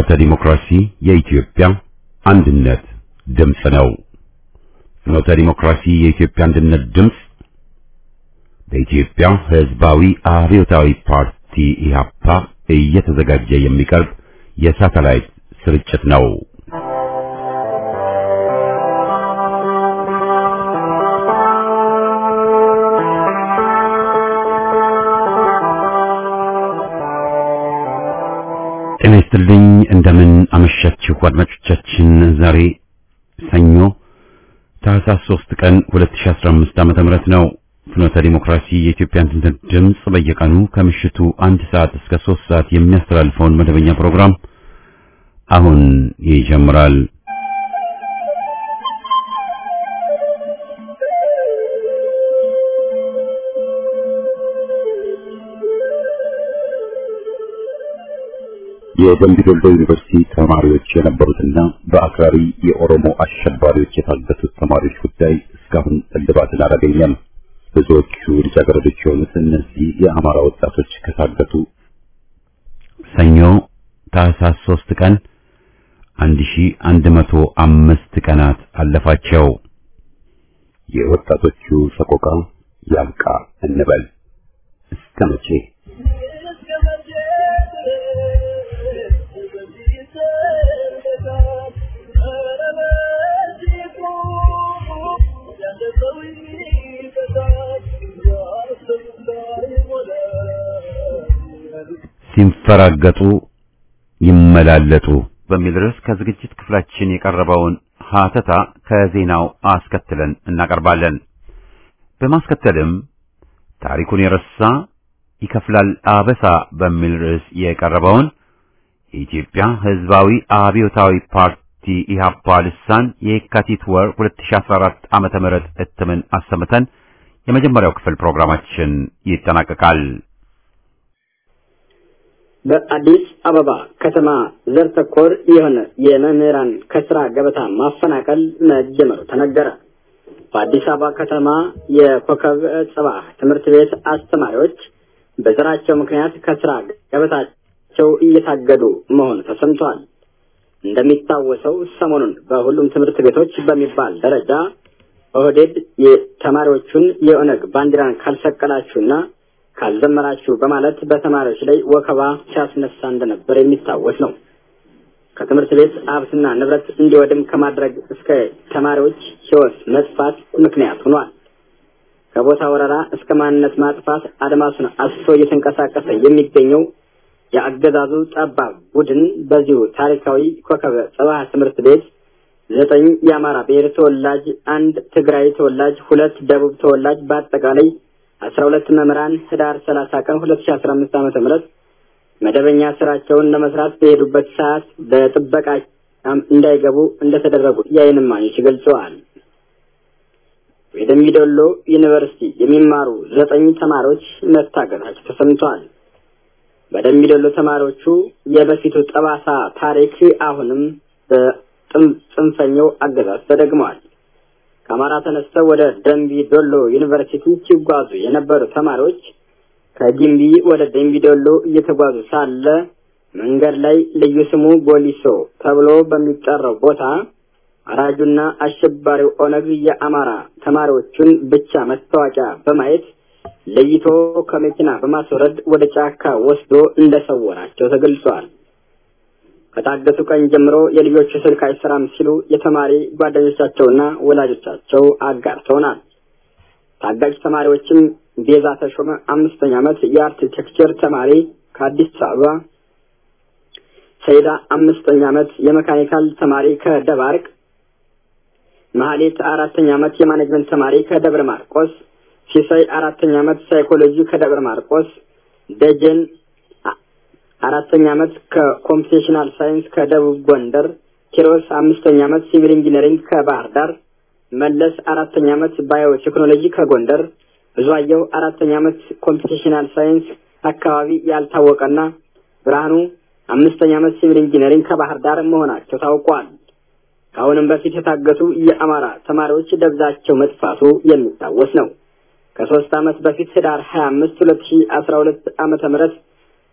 ፍኖተ ዲሞክራሲ የኢትዮጵያ አንድነት ድምፅ ነው። ፍኖተ ዲሞክራሲ የኢትዮጵያ አንድነት ድምፅ በኢትዮጵያ ሕዝባዊ አብዮታዊ ፓርቲ ኢህአፓ እየተዘጋጀ የሚቀርብ የሳተላይት ስርጭት ነው። ጤና ይስጥልኝ። እንደምን አመሻችሁ አድማጮቻችን። ዛሬ ሰኞ ታህሳስ 3 ቀን 2015 ዓመተ ምህረት ነው። ፍኖተ ዲሞክራሲ የኢትዮጵያ አንድነት ድምፅ በየቀኑ ከምሽቱ አንድ ሰዓት እስከ 3 ሰዓት የሚያስተላልፈውን መደበኛ ፕሮግራም አሁን ይጀምራል። የደምቢ ዶሎ ዩኒቨርሲቲ ተማሪዎች የነበሩትና በአክራሪ የኦሮሞ አሸባሪዎች የታገቱት ተማሪዎች ጉዳይ እስካሁን እልባትን አላገኘም። ብዙዎቹ ልጃገረዶች የሆኑት እነዚህ የአማራ ወጣቶች ከታገቱ ሰኞ ታህሳስ 3 ቀን 1105 ቀናት አለፋቸው። የወጣቶቹ ሰቆቃ ያብቃ እንበል እስከ መቼ? ሲንፈራገጡ ይመላለጡ በሚል ርዕስ ከዝግጅት ክፍላችን የቀረበውን ሀተታ ከዜናው አስከትለን እናቀርባለን። በማስከተልም ታሪኩን የረሳ ይከፍላል አበሳ በሚል ርዕስ የቀረበውን የኢትዮጵያ ሕዝባዊ አብዮታዊ ፓርቲ ኢህአፓ ልሳን የካቲት ወር 2014 ዓመተ ምህረት እትምን አሰምተን የመጀመሪያው ክፍል ፕሮግራማችን ይጠናቀቃል። በአዲስ አበባ ከተማ ዘር ተኮር የሆነ የመምህራን ከስራ ገበታ ማፈናቀል መጀመሩ ተነገረ። በአዲስ አበባ ከተማ የኮከብ ጽባህ ትምህርት ቤት አስተማሪዎች በዘራቸው ምክንያት ከስራ ገበታቸው እየታገዱ መሆኑ ተሰምቷል። እንደሚታወሰው ሰሞኑን በሁሉም ትምህርት ቤቶች በሚባል ደረጃ ኦህዴድ የተማሪዎቹን የኦነግ ባንዲራን ካልሰቀላችሁና ካልዘመራችሁ በማለት በተማሪዎች ላይ ወከባ ሲያስነሳ እንደነበር የሚታወስ ነው። ከትምህርት ቤት ሀብትና ንብረት እንዲወድም ከማድረግ እስከ ተማሪዎች ሕይወት መጥፋት ምክንያት ሆኗል። ከቦታ ወረራ እስከ ማንነት ማጥፋት አድማሱን አስቶ እየተንቀሳቀሰ የሚገኘው የአገዛዙ ጠባብ ቡድን በዚሁ ታሪካዊ ኮከበ ጽባህ ትምህርት ቤት ዘጠኝ የአማራ ብሔር ተወላጅ፣ አንድ ትግራይ ተወላጅ፣ ሁለት ደቡብ ተወላጅ በአጠቃላይ አስራ ሁለት መምህራን ህዳር ሰላሳ ቀን ሁለት ሺ አስራ አምስት ዓመተ ምህረት መደበኛ ስራቸውን ለመስራት በሄዱበት ሰዓት በጥበቃ እንዳይገቡ እንደተደረጉ የዓይን እማኞች ገልጸዋል። የደምቢ ዶሎ ዩኒቨርሲቲ የሚማሩ ዘጠኝ ተማሪዎች መታገታቸው ተሰምቷል። በደምቢ ዶሎ ተማሪዎቹ የበፊቱ ጠባሳ ታሪክ አሁንም በጽንፈኛው አገዛዝ ተደግመዋል። ከአማራ ተነስተው ወደ ደምቢ ዶሎ ዩኒቨርሲቲ ሲጓዙ የነበሩ ተማሪዎች ከጊምቢ ወደ ደምቢ ዶሎ እየተጓዙ ሳለ መንገድ ላይ ልዩ ስሙ ቦሊሶ ተብሎ በሚጠራው ቦታ አራጁና አሸባሪው ኦነግ የአማራ ተማሪዎቹን ብቻ መታወቂያ በማየት ለይቶ ከመኪና በማስወረድ ወደ ጫካ ወስዶ እንደሰወራቸው ተገልጿል። ከታገቱ ቀን ጀምሮ የልጆቹ ስልክ አይሰራም ሲሉ የተማሪ ጓደኞቻቸውና ወላጆቻቸው አጋርተውናል። ታጋጅ ተማሪዎችም ቤዛ ተሾመ አምስተኛ ዓመት የአርኪቴክቸር ተማሪ ከአዲስ አበባ፣ ሰይዳ አምስተኛ ዓመት የመካኒካል ተማሪ ከደባርቅ፣ መሀሌት አራተኛ ዓመት የማኔጅመንት ተማሪ ከደብረ ማርቆስ፣ ሲሳይ አራተኛ ዓመት ሳይኮሎጂ ከደብረ ማርቆስ፣ ደጀን አራተኛ ዓመት ከኮምፒቴሽናል ሳይንስ ከደቡብ ጎንደር፣ ኪሮስ አምስተኛ ዓመት ሲቪል ኢንጂነሪንግ ከባህር ዳር፣ መለስ አራተኛ ዓመት ባዮ ቴክኖሎጂ ከጎንደር፣ ብዙአየሁ አራተኛ ዓመት ኮምፒቴሽናል ሳይንስ አካባቢ ያልታወቀና ብርሃኑ አምስተኛ ዓመት ሲቪል ኢንጂነሪንግ ከባህር ዳር መሆናቸው ታውቋል። ከአሁንም በፊት የታገቱ የአማራ ተማሪዎች ደብዛቸው መጥፋቱ የሚታወስ ነው። ከሶስት ዓመት በፊት ህዳር ሀያ አምስት ሁለት ሺ አስራ ሁለት ዓመተ ምህረት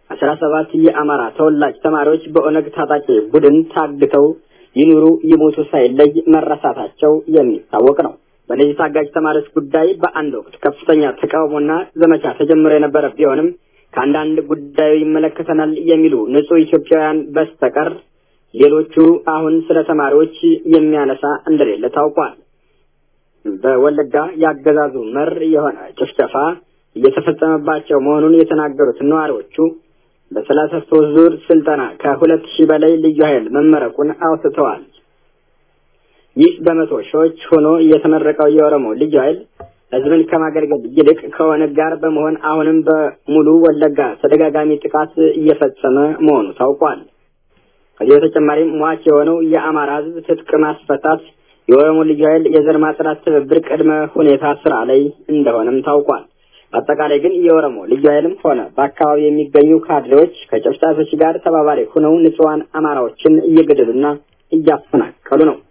አስራ ሰባት የአማራ ተወላጅ ተማሪዎች በኦነግ ታጣቂ ቡድን ታግተው ይኑሩ ይሞቱ ሳይለይ መረሳታቸው የሚታወቅ ነው። በእነዚህ ታጋጅ ተማሪዎች ጉዳይ በአንድ ወቅት ከፍተኛ ተቃውሞና ዘመቻ ተጀምሮ የነበረ ቢሆንም ከአንዳንድ ጉዳዩ ይመለከተናል የሚሉ ንጹህ ኢትዮጵያውያን በስተቀር ሌሎቹ አሁን ስለ ተማሪዎች የሚያነሳ እንደሌለ ታውቋል። በወለጋ ያገዛዙ መር የሆነ ጭፍጨፋ እየተፈጸመባቸው መሆኑን የተናገሩት ነዋሪዎቹ በሰላሳ ሶስት ዙር ስልጠና ከሁለት ሺህ በላይ ልዩ ኃይል መመረቁን አውስተዋል። ይህ በመቶ ሺዎች ሆኖ የተመረቀው የኦሮሞ ልዩ ኃይል ህዝብን ከማገልገል ይልቅ ከኦነግ ጋር በመሆን አሁንም በሙሉ ወለጋ ተደጋጋሚ ጥቃት እየፈጸመ መሆኑ ታውቋል። ከዚህ በተጨማሪም ሟች የሆነው የአማራ ህዝብ ትጥቅ ማስፈታት የኦሮሞ ልዩ ኃይል የዘር ማጽዳት ትብብር ቅድመ ሁኔታ ስራ ላይ እንደሆነም ታውቋል። አጠቃላይ ግን የኦሮሞ ልዩ ኃይልም ሆነ በአካባቢ የሚገኙ ካድሬዎች ከጨፍጫፊዎች ጋር ተባባሪ ሆነው ንጹሐን አማራዎችን እየገደሉና እያፈናቀሉ ነው።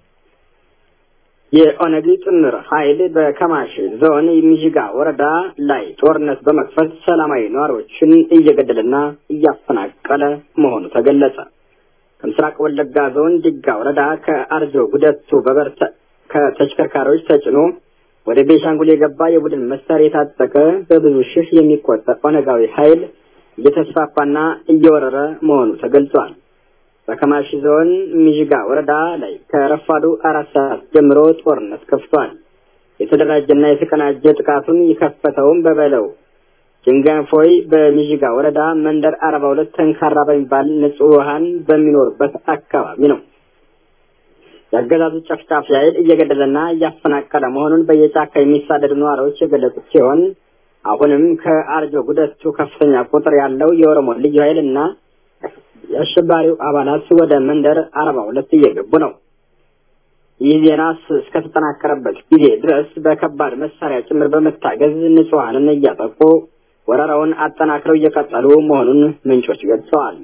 የኦነግ ጥምር ኃይል በከማሽ ዞን ሚዥጋ ወረዳ ላይ ጦርነት በመክፈት ሰላማዊ ነዋሪዎችን እየገደለና እያፈናቀለ መሆኑ ተገለጸ። ከምስራቅ ወለጋ ዞን ዲጋ ወረዳ ከአርጆ ጉደቱ በበርተ ከተሽከርካሪዎች ተጭኖ ወደ ቤሻንጉል የገባ የቡድን መሳሪያ የታጠቀ በብዙ ሺህ የሚቆጠር ኦነጋዊ ኃይል እየተስፋፋና እየወረረ መሆኑ ተገልጿል። በከማሺ ዞን ሚዥጋ ወረዳ ላይ ከረፋዱ አራት ሰዓት ጀምሮ ጦርነት ከፍቷል። የተደራጀና የተቀናጀ ጥቃቱን የከፈተውም በበለው ጅንጋንፎይ በሚዥጋ ወረዳ መንደር አርባ ሁለት ጠንካራ በሚባል ንጹሐን በሚኖርበት አካባቢ ነው። የአገዛዙ ጨፍጫፊ ኃይል እየገደለና እያፈናቀለ መሆኑን በየጫካ የሚሳደዱ ነዋሪዎች የገለጹት ሲሆን አሁንም ከአርጆ ጉደቱ ከፍተኛ ቁጥር ያለው የኦሮሞ ልዩ ኃይል እና የአሸባሪው አባላት ወደ መንደር አርባ ሁለት እየገቡ ነው። ይህ ዜና እስከተጠናከረበት ጊዜ ድረስ በከባድ መሳሪያ ጭምር በመታገዝ ንጹሐንን እያጠቁ ወረራውን አጠናክረው እየቀጠሉ መሆኑን ምንጮች ገልጸዋል።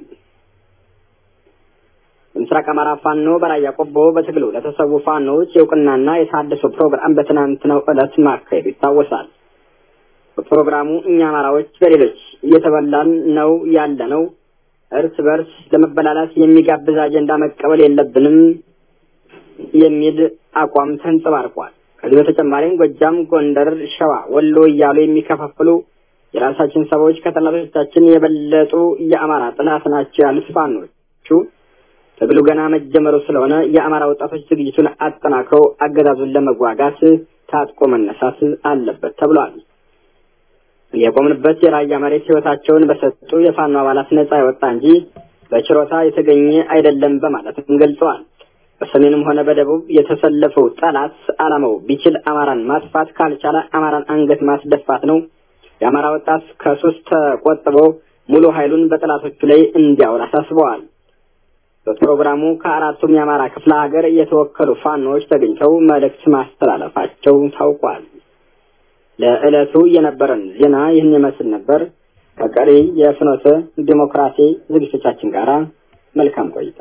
የምስራቅ አማራ ፋኖ በራያ ቆቦ በትግሉ ለተሰዉ ፋኖዎች የእውቅናና የታደሰ ፕሮግራም በትናንትናው ዕለት ማካሄዱ ይታወሳል። በፕሮግራሙ እኛ አማራዎች በሌሎች እየተበላን ነው ያለ ነው እርስ በርስ ለመበላላት የሚጋብዝ አጀንዳ መቀበል የለብንም የሚል አቋም ተንጸባርቋል። ከዚህ በተጨማሪም ጎጃም፣ ጎንደር፣ ሸዋ፣ ወሎ እያሉ የሚከፋፍሉ የራሳችን ሰዎች ከጠላቶቻችን የበለጡ የአማራ ጥላት ናቸው ያሉት ፋኖቹ ትግሉ ገና መጀመሩ ስለሆነ የአማራ ወጣቶች ዝግጅቱን አጠናክረው አገዛዙን ለመዋጋት ታጥቆ መነሳት አለበት ተብሏል። የቆምንበት የራያ መሬት ሕይወታቸውን በሰጡ የፋኖ አባላት ነጻ የወጣ እንጂ በችሮታ የተገኘ አይደለም በማለትም ገልጸዋል። በሰሜንም ሆነ በደቡብ የተሰለፈው ጠላት ዓላማው ቢችል አማራን ማጥፋት ካልቻለ አማራን አንገት ማስደፋት ነው። የአማራ ወጣት ከሱስ ተቆጥቦ ሙሉ ኃይሉን በጠላቶቹ ላይ እንዲያውል አሳስበዋል። በፕሮግራሙ ከአራቱም የአማራ ክፍለ ሀገር የተወከሉ ፋኖዎች ተገኝተው መልእክት ማስተላለፋቸው ታውቋል። ለዕለቱ የነበረን ዜና ይህን ይመስል ነበር። ከቀሪ የፍኖተ ዲሞክራሲ ዝግጅቶቻችን ጋር መልካም ቆይታ።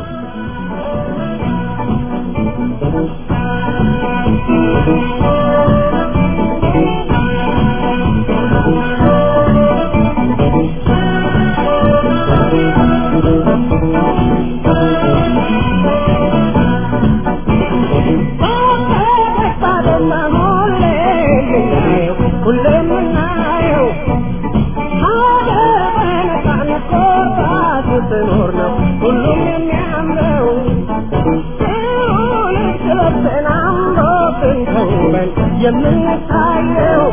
የምንታየው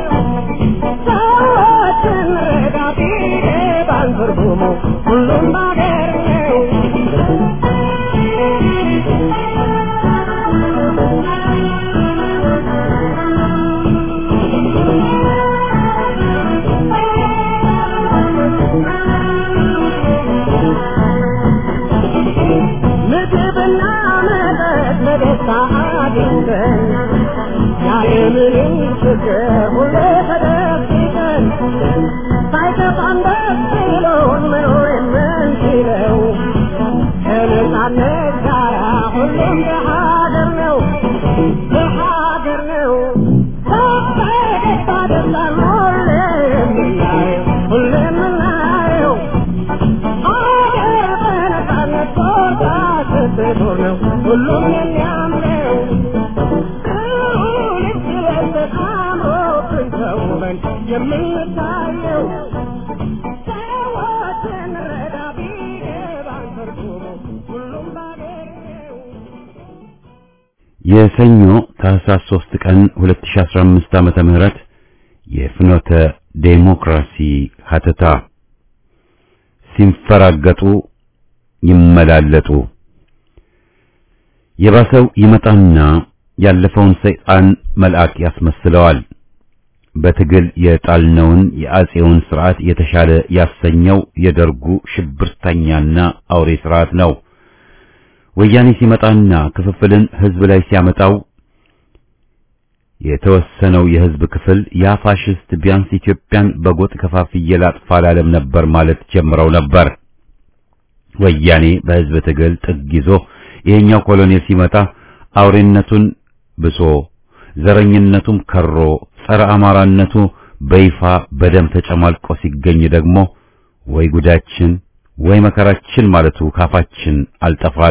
ሰዎችን ረዳቴ ባንትርጉሙ ሁሉም ባገር ነው። ምግብና መጠጥ በደስታ አግኝተን ያለምንም ችግር ሁሌ ተደስተን ሳይከፋን ደስ ብሎን መኖር የምንችለው ከነጻነት ጋር ሁሉም በሀገር ነው በሀገር ነው በደስታ ደስታ ሁሌ የምናየው ሁሌ የምናየው ሰዎችን ረዳ ቢገባን ትርጉሙ ሁሉም ባገር ነው። የሰኞ ታህሳስ 3 ቀን 2015 ዓመተ ምህረት የፍኖተ ዴሞክራሲ ሀተታ ሲንፈራገጡ ይመላለጡ የባሰው ይመጣና ያለፈውን ሰይጣን መልአክ ያስመስለዋል። በትግል የጣልነውን የአጼውን ስርዓት የተሻለ ያሰኘው የደርጉ ሽብርተኛና አውሬ ስርዓት ነው። ወያኔ ሲመጣና ክፍፍልን ህዝብ ላይ ሲያመጣው የተወሰነው የህዝብ ክፍል ያ ፋሽስት ቢያንስ ኢትዮጵያን በጎጥ ከፋፍዬ ላጥፋ አላለም ነበር ማለት ጀምረው ነበር። ወያኔ በህዝብ ትግል ጥግ ይዞ ይሄኛው ኮሎኔል ሲመጣ አውሬነቱን ብሶ ዘረኝነቱም ከሮ ጸረ አማራነቱ በይፋ በደም ተጨማልቆ ሲገኝ ደግሞ ወይ ጉዳችን ወይ መከራችን ማለቱ ካፋችን አልጠፋለ።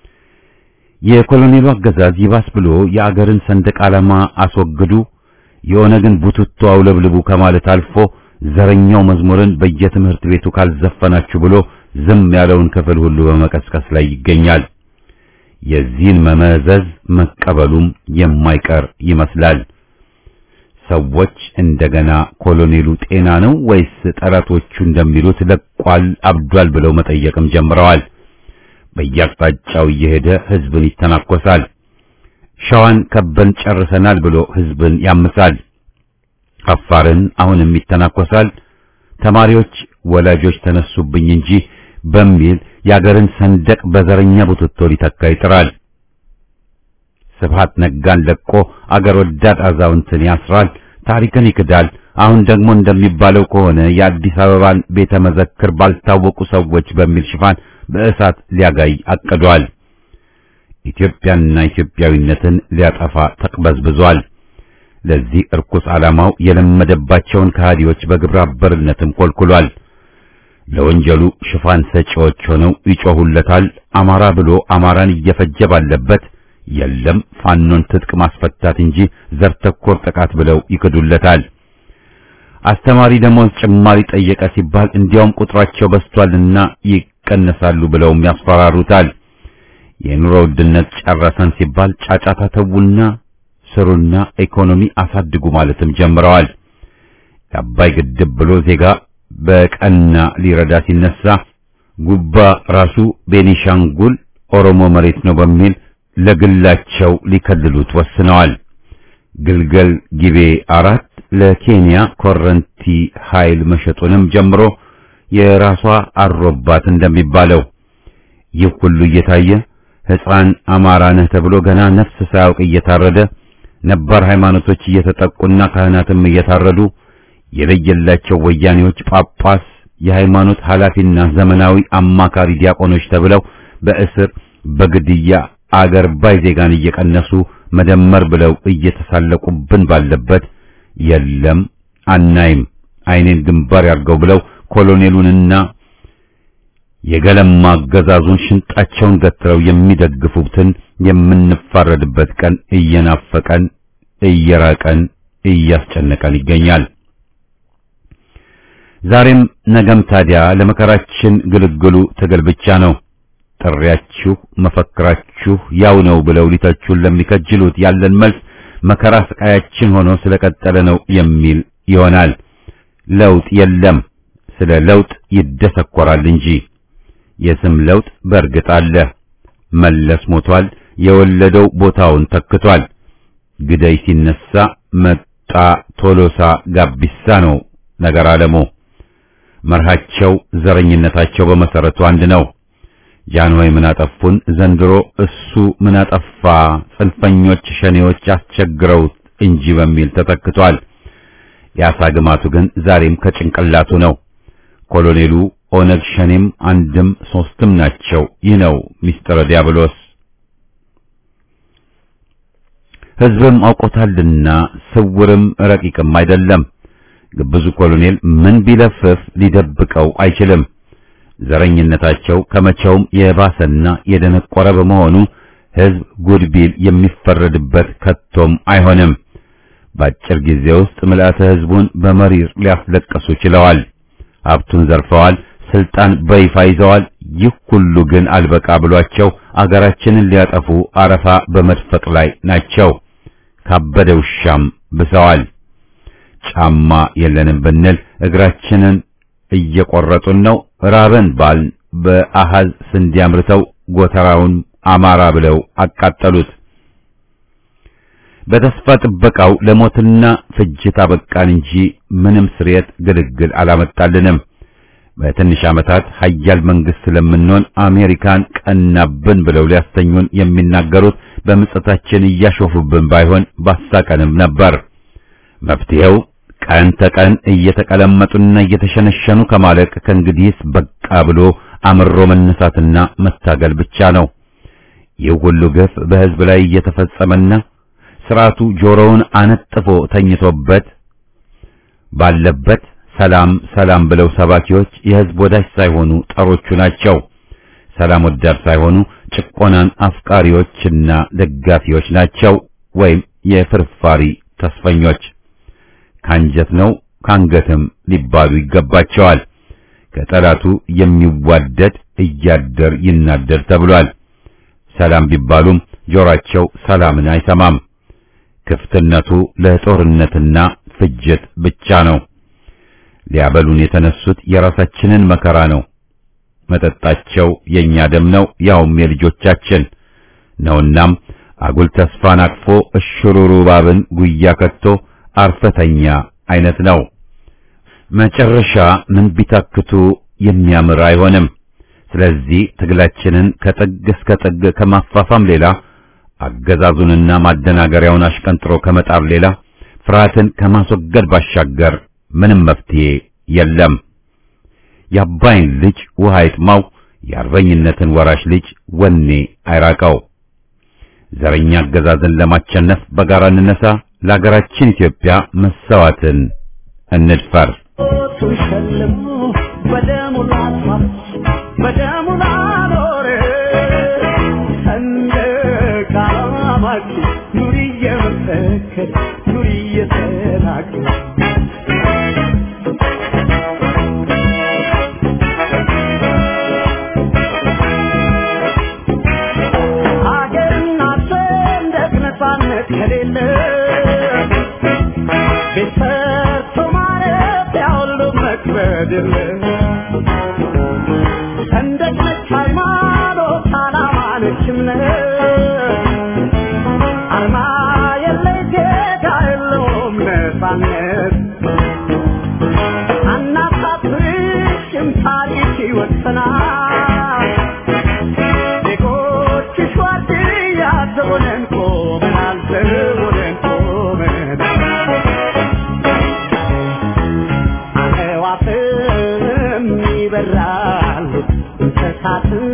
የኮሎኔሉ አገዛዝ ይባስ ብሎ የአገርን ሰንደቅ ዓላማ አስወግዱ፣ የኦነግን ቡትቶ አውለብልቡ ከማለት አልፎ ዘረኛው መዝሙርን በየትምህርት ቤቱ ካልዘፈናችሁ ብሎ ዝም ያለውን ክፍል ሁሉ በመቀስቀስ ላይ ይገኛል። የዚህን መመዘዝ መቀበሉም የማይቀር ይመስላል። ሰዎች እንደገና ኮሎኔሉ ጤና ነው ወይስ ጠላቶቹ እንደሚሉት ለቋል፣ አብዷል ብለው መጠየቅም ጀምረዋል። በየአቅጣጫው እየሄደ ህዝብን ይተናኮሳል። ሸዋን ከበን ጨርሰናል ብሎ ህዝብን ያምሳል። አፋርን አሁንም ይተናኮሳል። ተማሪዎች ወላጆች ተነሱብኝ እንጂ በሚል የአገርን ሰንደቅ በዘረኛ ቡትቶ ሊተካ ይጥራል። ስብሃት ነጋን ለቆ አገር ወዳድ አዛውንትን ያስራል፣ ታሪክን ይክዳል። አሁን ደግሞ እንደሚባለው ከሆነ የአዲስ አበባን ቤተ መዘክር ባልታወቁ ሰዎች በሚል ሽፋን በእሳት ሊያጋይ አቅዷል። ኢትዮጵያንና ኢትዮጵያዊነትን ሊያጠፋ ተቅበዝብዟል። ለዚህ እርኩስ ዓላማው የለመደባቸውን ከሃዲዎች በግብረ አበርነትም ኮልኩሏል። ለወንጀሉ ሽፋን ሰጪዎች ሆነው ይጮሁለታል። አማራ ብሎ አማራን እየፈጀ ባለበት የለም ፋኖን ትጥቅ ማስፈታት እንጂ ዘር ተኮር ጥቃት ብለው ይክዱለታል። አስተማሪ ደሞዝ ጭማሪ ጠየቀ ሲባል እንዲያውም ቁጥራቸው በዝቷልና ይቀነሳሉ ብለውም ያስፈራሩታል። የኑሮ ውድነት ጨረሰን ሲባል ጫጫታ ተውና ስሩና ኢኮኖሚ አሳድጉ ማለትም ጀምረዋል። የአባይ ግድብ ብሎ ዜጋ በቀና ሊረዳ ሲነሳ ጉባ ራሱ ቤኒሻንጉል ኦሮሞ መሬት ነው በሚል ለግላቸው ሊከልሉት ወስነዋል። ግልገል ጊቤ አራት ለኬንያ ኮረንቲ ኃይል መሸጡንም ጀምሮ የራሷ አሮባት እንደሚባለው ይህ ሁሉ እየታየ ሕፃን አማራ ነህ ተብሎ ገና ነፍስ ሳያውቅ እየታረደ ነባር ሃይማኖቶች እየተጠቁና ካህናትም እየታረዱ የለየላቸው ወያኔዎች ጳጳስ፣ የሃይማኖት ኃላፊና ዘመናዊ አማካሪ ዲያቆኖች ተብለው በእስር በግድያ አገር ባይ ዜጋን እየቀነሱ መደመር ብለው እየተሳለቁብን ባለበት የለም አናይም አይኔን ግንባር ያርገው ብለው ኮሎኔሉንና የገለማ አገዛዙን ሽንጣቸውን ገትረው የሚደግፉትን የምንፋረድበት ቀን እየናፈቀን እየራቀን እያስጨነቀን ይገኛል። ዛሬም ነገም ታዲያ ለመከራችን ግልግሉ ትግል ብቻ ነው። ጥሪያችሁ መፈክራችሁ ያው ነው ብለው ሊተቹን ለሚከጅሉት ያለን መልስ መከራ ስቃያችን ሆኖ ስለቀጠለ ነው የሚል ይሆናል። ለውጥ የለም፣ ስለ ለውጥ ይደሰኮራል እንጂ የስም ለውጥ በእርግጥ አለ። መለስ ሞቷል፣ የወለደው ቦታውን ተክቷል። ግደይ ሲነሳ መጣ ቶሎሳ ጋቢሳ ነው ነገር አለሙ። መርሃቸው ዘረኝነታቸው በመሰረቱ አንድ ነው። ጃንሆይ ምን አጠፉን? ዘንድሮ እሱ ምን አጠፋ? ጽንፈኞች ሸኔዎች አስቸግረውት እንጂ በሚል ተተክቷል። የአሳ ግማቱ ግን ዛሬም ከጭንቅላቱ ነው። ኮሎኔሉ ኦነግ ሸኔም አንድም ሶስትም ናቸው። ይህ ነው ሚስጥረ ዲያብሎስ። ሕዝብም አውቆታልና ስውርም ረቂቅም አይደለም። ግብዙ ኮሎኔል ምን ቢለፍፍ ሊደብቀው አይችልም። ዘረኝነታቸው ከመቼውም የባሰና የደነቆረ በመሆኑ ሕዝብ ጉድ ቢል የሚፈረድበት ከቶም አይሆንም። በአጭር ጊዜ ውስጥ ምልአተ ሕዝቡን በመሪር ሊያስለቅሱ ችለዋል። ሀብቱን ዘርፈዋል። ስልጣን በይፋ ይዘዋል። ይህ ሁሉ ግን አልበቃ ብሏቸው አገራችንን ሊያጠፉ አረፋ በመድፈቅ ላይ ናቸው። ካበደ ውሻም ብሰዋል። ጫማ የለንም ብንል እግራችንን እየቆረጡን ነው። ራበን ባል በአሃዝ ስንዴ አምርተው ጎተራውን አማራ ብለው አቃጠሉት። በተስፋ ጥበቃው ለሞትና ፍጅት አበቃን እንጂ ምንም ስርየት ግልግል አላመጣልንም። በትንሽ ዓመታት ሀያል መንግስት ስለምንሆን አሜሪካን ቀናብን ብለው ሊያስተኙን የሚናገሩት በምጸታችን እያሾፉብን ባይሆን ባሳቀንም ነበር። መፍትሄው ቀን ተቀን እየተቀለመጡና እየተሸነሸኑ ከማለቅ ከእንግዲህስ በቃ ብሎ አምሮ መነሳትና መታገል ብቻ ነው። ይህ ሁሉ ግፍ በሕዝብ ላይ እየተፈጸመና ስርዓቱ ጆሮውን አነጥፎ ተኝቶበት ባለበት ሰላም ሰላም ብለው ሰባኪዎች የሕዝብ ወዳጅ ሳይሆኑ ጠሮቹ ናቸው። ሰላም ወዳድ ሳይሆኑ ጭቆናን አፍቃሪዎችና ደጋፊዎች ናቸው፣ ወይም የፍርፋሪ ተስፈኞች። ካንጀት ነው ካንገትም ሊባሉ ይገባቸዋል። ከጠላቱ የሚዋደድ እያደር ይናደር ተብሏል። ሰላም ቢባሉም ጆሮአቸው ሰላምን አይሰማም። ክፍትነቱ ለጦርነትና ፍጅት ብቻ ነው። ሊያበሉን የተነሱት የራሳችንን መከራ ነው። መጠጣቸው የኛ ደም ነው፣ ያውም የልጆቻችን ነውናም አጉል ተስፋን አቅፎ እሽሩሩ ባብን ጉያ ከቶ አርፈተኛ አይነት ነው። መጨረሻ ምን ቢታክቱ የሚያምር አይሆንም። ስለዚህ ትግላችንን ከጥግ እስከ ጥግ ከማፋፋም ሌላ አገዛዙንና ማደናገሪያውን አሽቀንጥሮ ከመጣር ሌላ ፍርሃትን ከማስወገድ ባሻገር ምንም መፍትሄ የለም። የአባይን ልጅ ውሃ ይጥማው፣ የአርበኝነትን ወራሽ ልጅ ወኔ አይራቀው። ዘረኛ አገዛዝን ለማቸነፍ በጋራ እንነሳ። ለሀገራችን ኢትዮጵያ መሰዋትን እንድፈር። ሸልሞ በደሙ ላጥፋት በደሙ ላኖር ሰንደቅ ዓላማችን ኑሪ እየመሰከር ኑሪ እየተናገር ሀገርና ሰንደቅ ነፃነት ከሌለ ቤት ሰርቶ ማረፊያ ሁሉ መክበድ የለ ሰንደቅ ነች ሃይማኖት፣ ዓላማ ነች እምነት አርማ የለይ ዜጋ የለውም ነፃነት አናሳፍርሽም ታሪክ ይወሰናል ዜጎችሽ ዋርድያ ዘቦነን ቆመናል ዘቦነን ቆመናል አዕዋፍም ይበራሉ እንስሳትም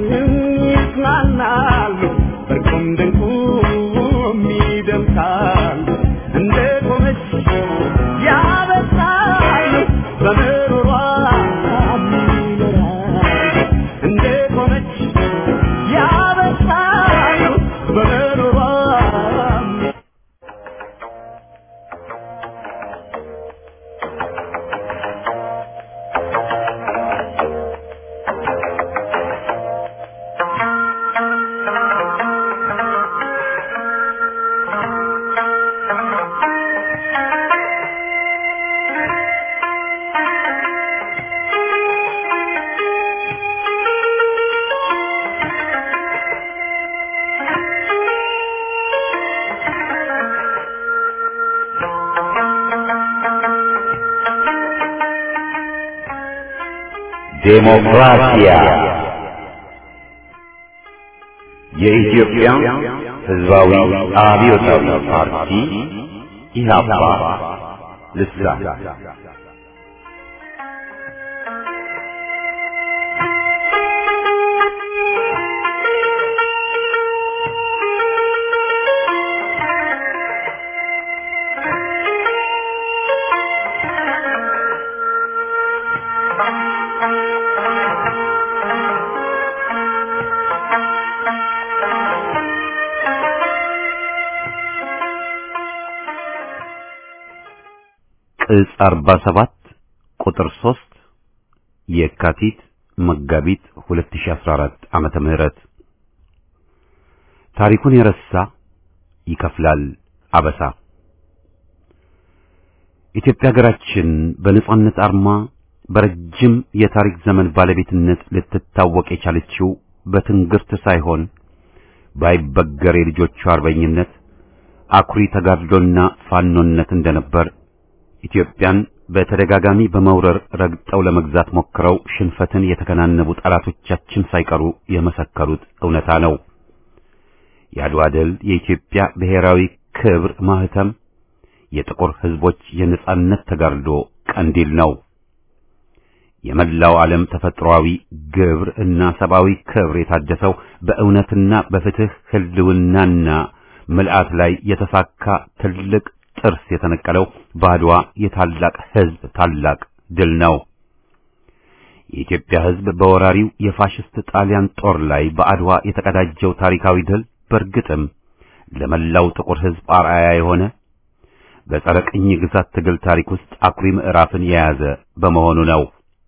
ይዝናናሉ በርቁም ድንቁም ይደምቃሉ እንደ ቆመች ያበሳሉ በምሮሯ ይኖራሉ እንደ ቆመች ያበሳሉ በምሮሯ ዴሞክራሲያ የኢትዮጵያ ሕዝባዊ አብዮታዊ ፓርቲ ኢህአፓ ልሳን ዕጽ 47 ቁጥር 3 የካቲት መጋቢት 2014 ዓመተ ምህረት ታሪኩን የረሳ ይከፍላል አበሳ። ኢትዮጵያ ሀገራችን በነጻነት አርማ በረጅም የታሪክ ዘመን ባለቤትነት ልትታወቅ የቻለችው በትንግርት ሳይሆን ባይበገር የልጆቿ አርበኝነት አኩሪ ተጋድሎና ፋኖነት እንደነበር ኢትዮጵያን በተደጋጋሚ በመውረር ረግጠው ለመግዛት ሞክረው ሽንፈትን የተከናነቡ ጠላቶቻችን ሳይቀሩ የመሰከሩት እውነታ ነው። የአድዋ ድል የኢትዮጵያ ብሔራዊ ክብር ማህተም፣ የጥቁር ሕዝቦች የነጻነት ተጋድሎ ቀንዲል ነው። የመላው ዓለም ተፈጥሯዊ ግብር እና ሰብአዊ ክብር የታደሰው በእውነትና በፍትህ ህልውናና ምልአት ላይ የተሳካ ትልቅ ጥርስ የተነቀለው በአድዋ የታላቅ ሕዝብ ታላቅ ድል ነው። የኢትዮጵያ ሕዝብ በወራሪው የፋሽስት ጣሊያን ጦር ላይ በአድዋ የተቀዳጀው ታሪካዊ ድል በእርግጥም ለመላው ጥቁር ሕዝብ አርአያ የሆነ በጸረ ቅኝ ግዛት ትግል ታሪክ ውስጥ አኩሪ ምዕራፍን የያዘ በመሆኑ ነው።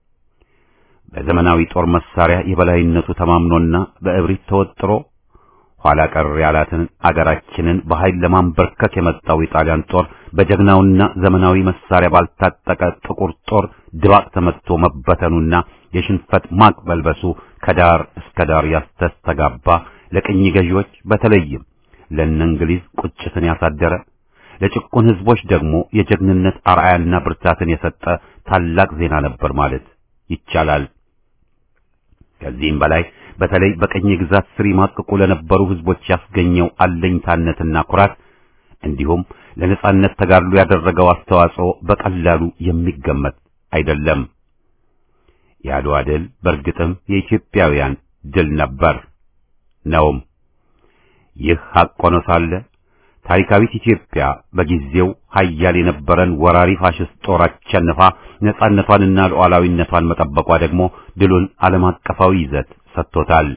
በዘመናዊ ጦር መሳሪያ የበላይነቱ ተማምኖና በእብሪት ተወጥሮ ኋላ ቀር ያላትን አገራችንን በኃይል ለማንበርከክ የመጣው የጣሊያን ጦር በጀግናውና ዘመናዊ መሳሪያ ባልታጠቀ ጥቁር ጦር ድባቅ ተመትቶ መበተኑና የሽንፈት ማቅ መልበሱ ከዳር እስከ ዳር ያስተስተጋባ ለቅኝ ገዢዎች በተለይም ለእነ እንግሊዝ ቁጭትን ያሳደረ ለጭቁን ሕዝቦች ደግሞ የጀግንነት አርአያና ብርታትን የሰጠ ታላቅ ዜና ነበር ማለት ይቻላል። ከዚህም በላይ በተለይ በቀኝ ግዛት ስር ይማቅቁ ለነበሩ ሕዝቦች ያስገኘው አለኝታነትና ኩራት እንዲሁም ለነጻነት ተጋድሎ ያደረገው አስተዋጽኦ በቀላሉ የሚገመት አይደለም። የአድዋ ድል በእርግጥም የኢትዮጵያውያን ድል ነበር ነውም። ይህ ሐቅ ሆኖ ሳለ ታሪካዊት ኢትዮጵያ በጊዜው ኃያል የነበረን ወራሪ ፋሽስት ጦር አሸንፋ ነጻነቷንና ሉዓላዊነቷን መጠበቋ ደግሞ ድሉን ዓለም አቀፋዊ ይዘት ሰጥቶታል።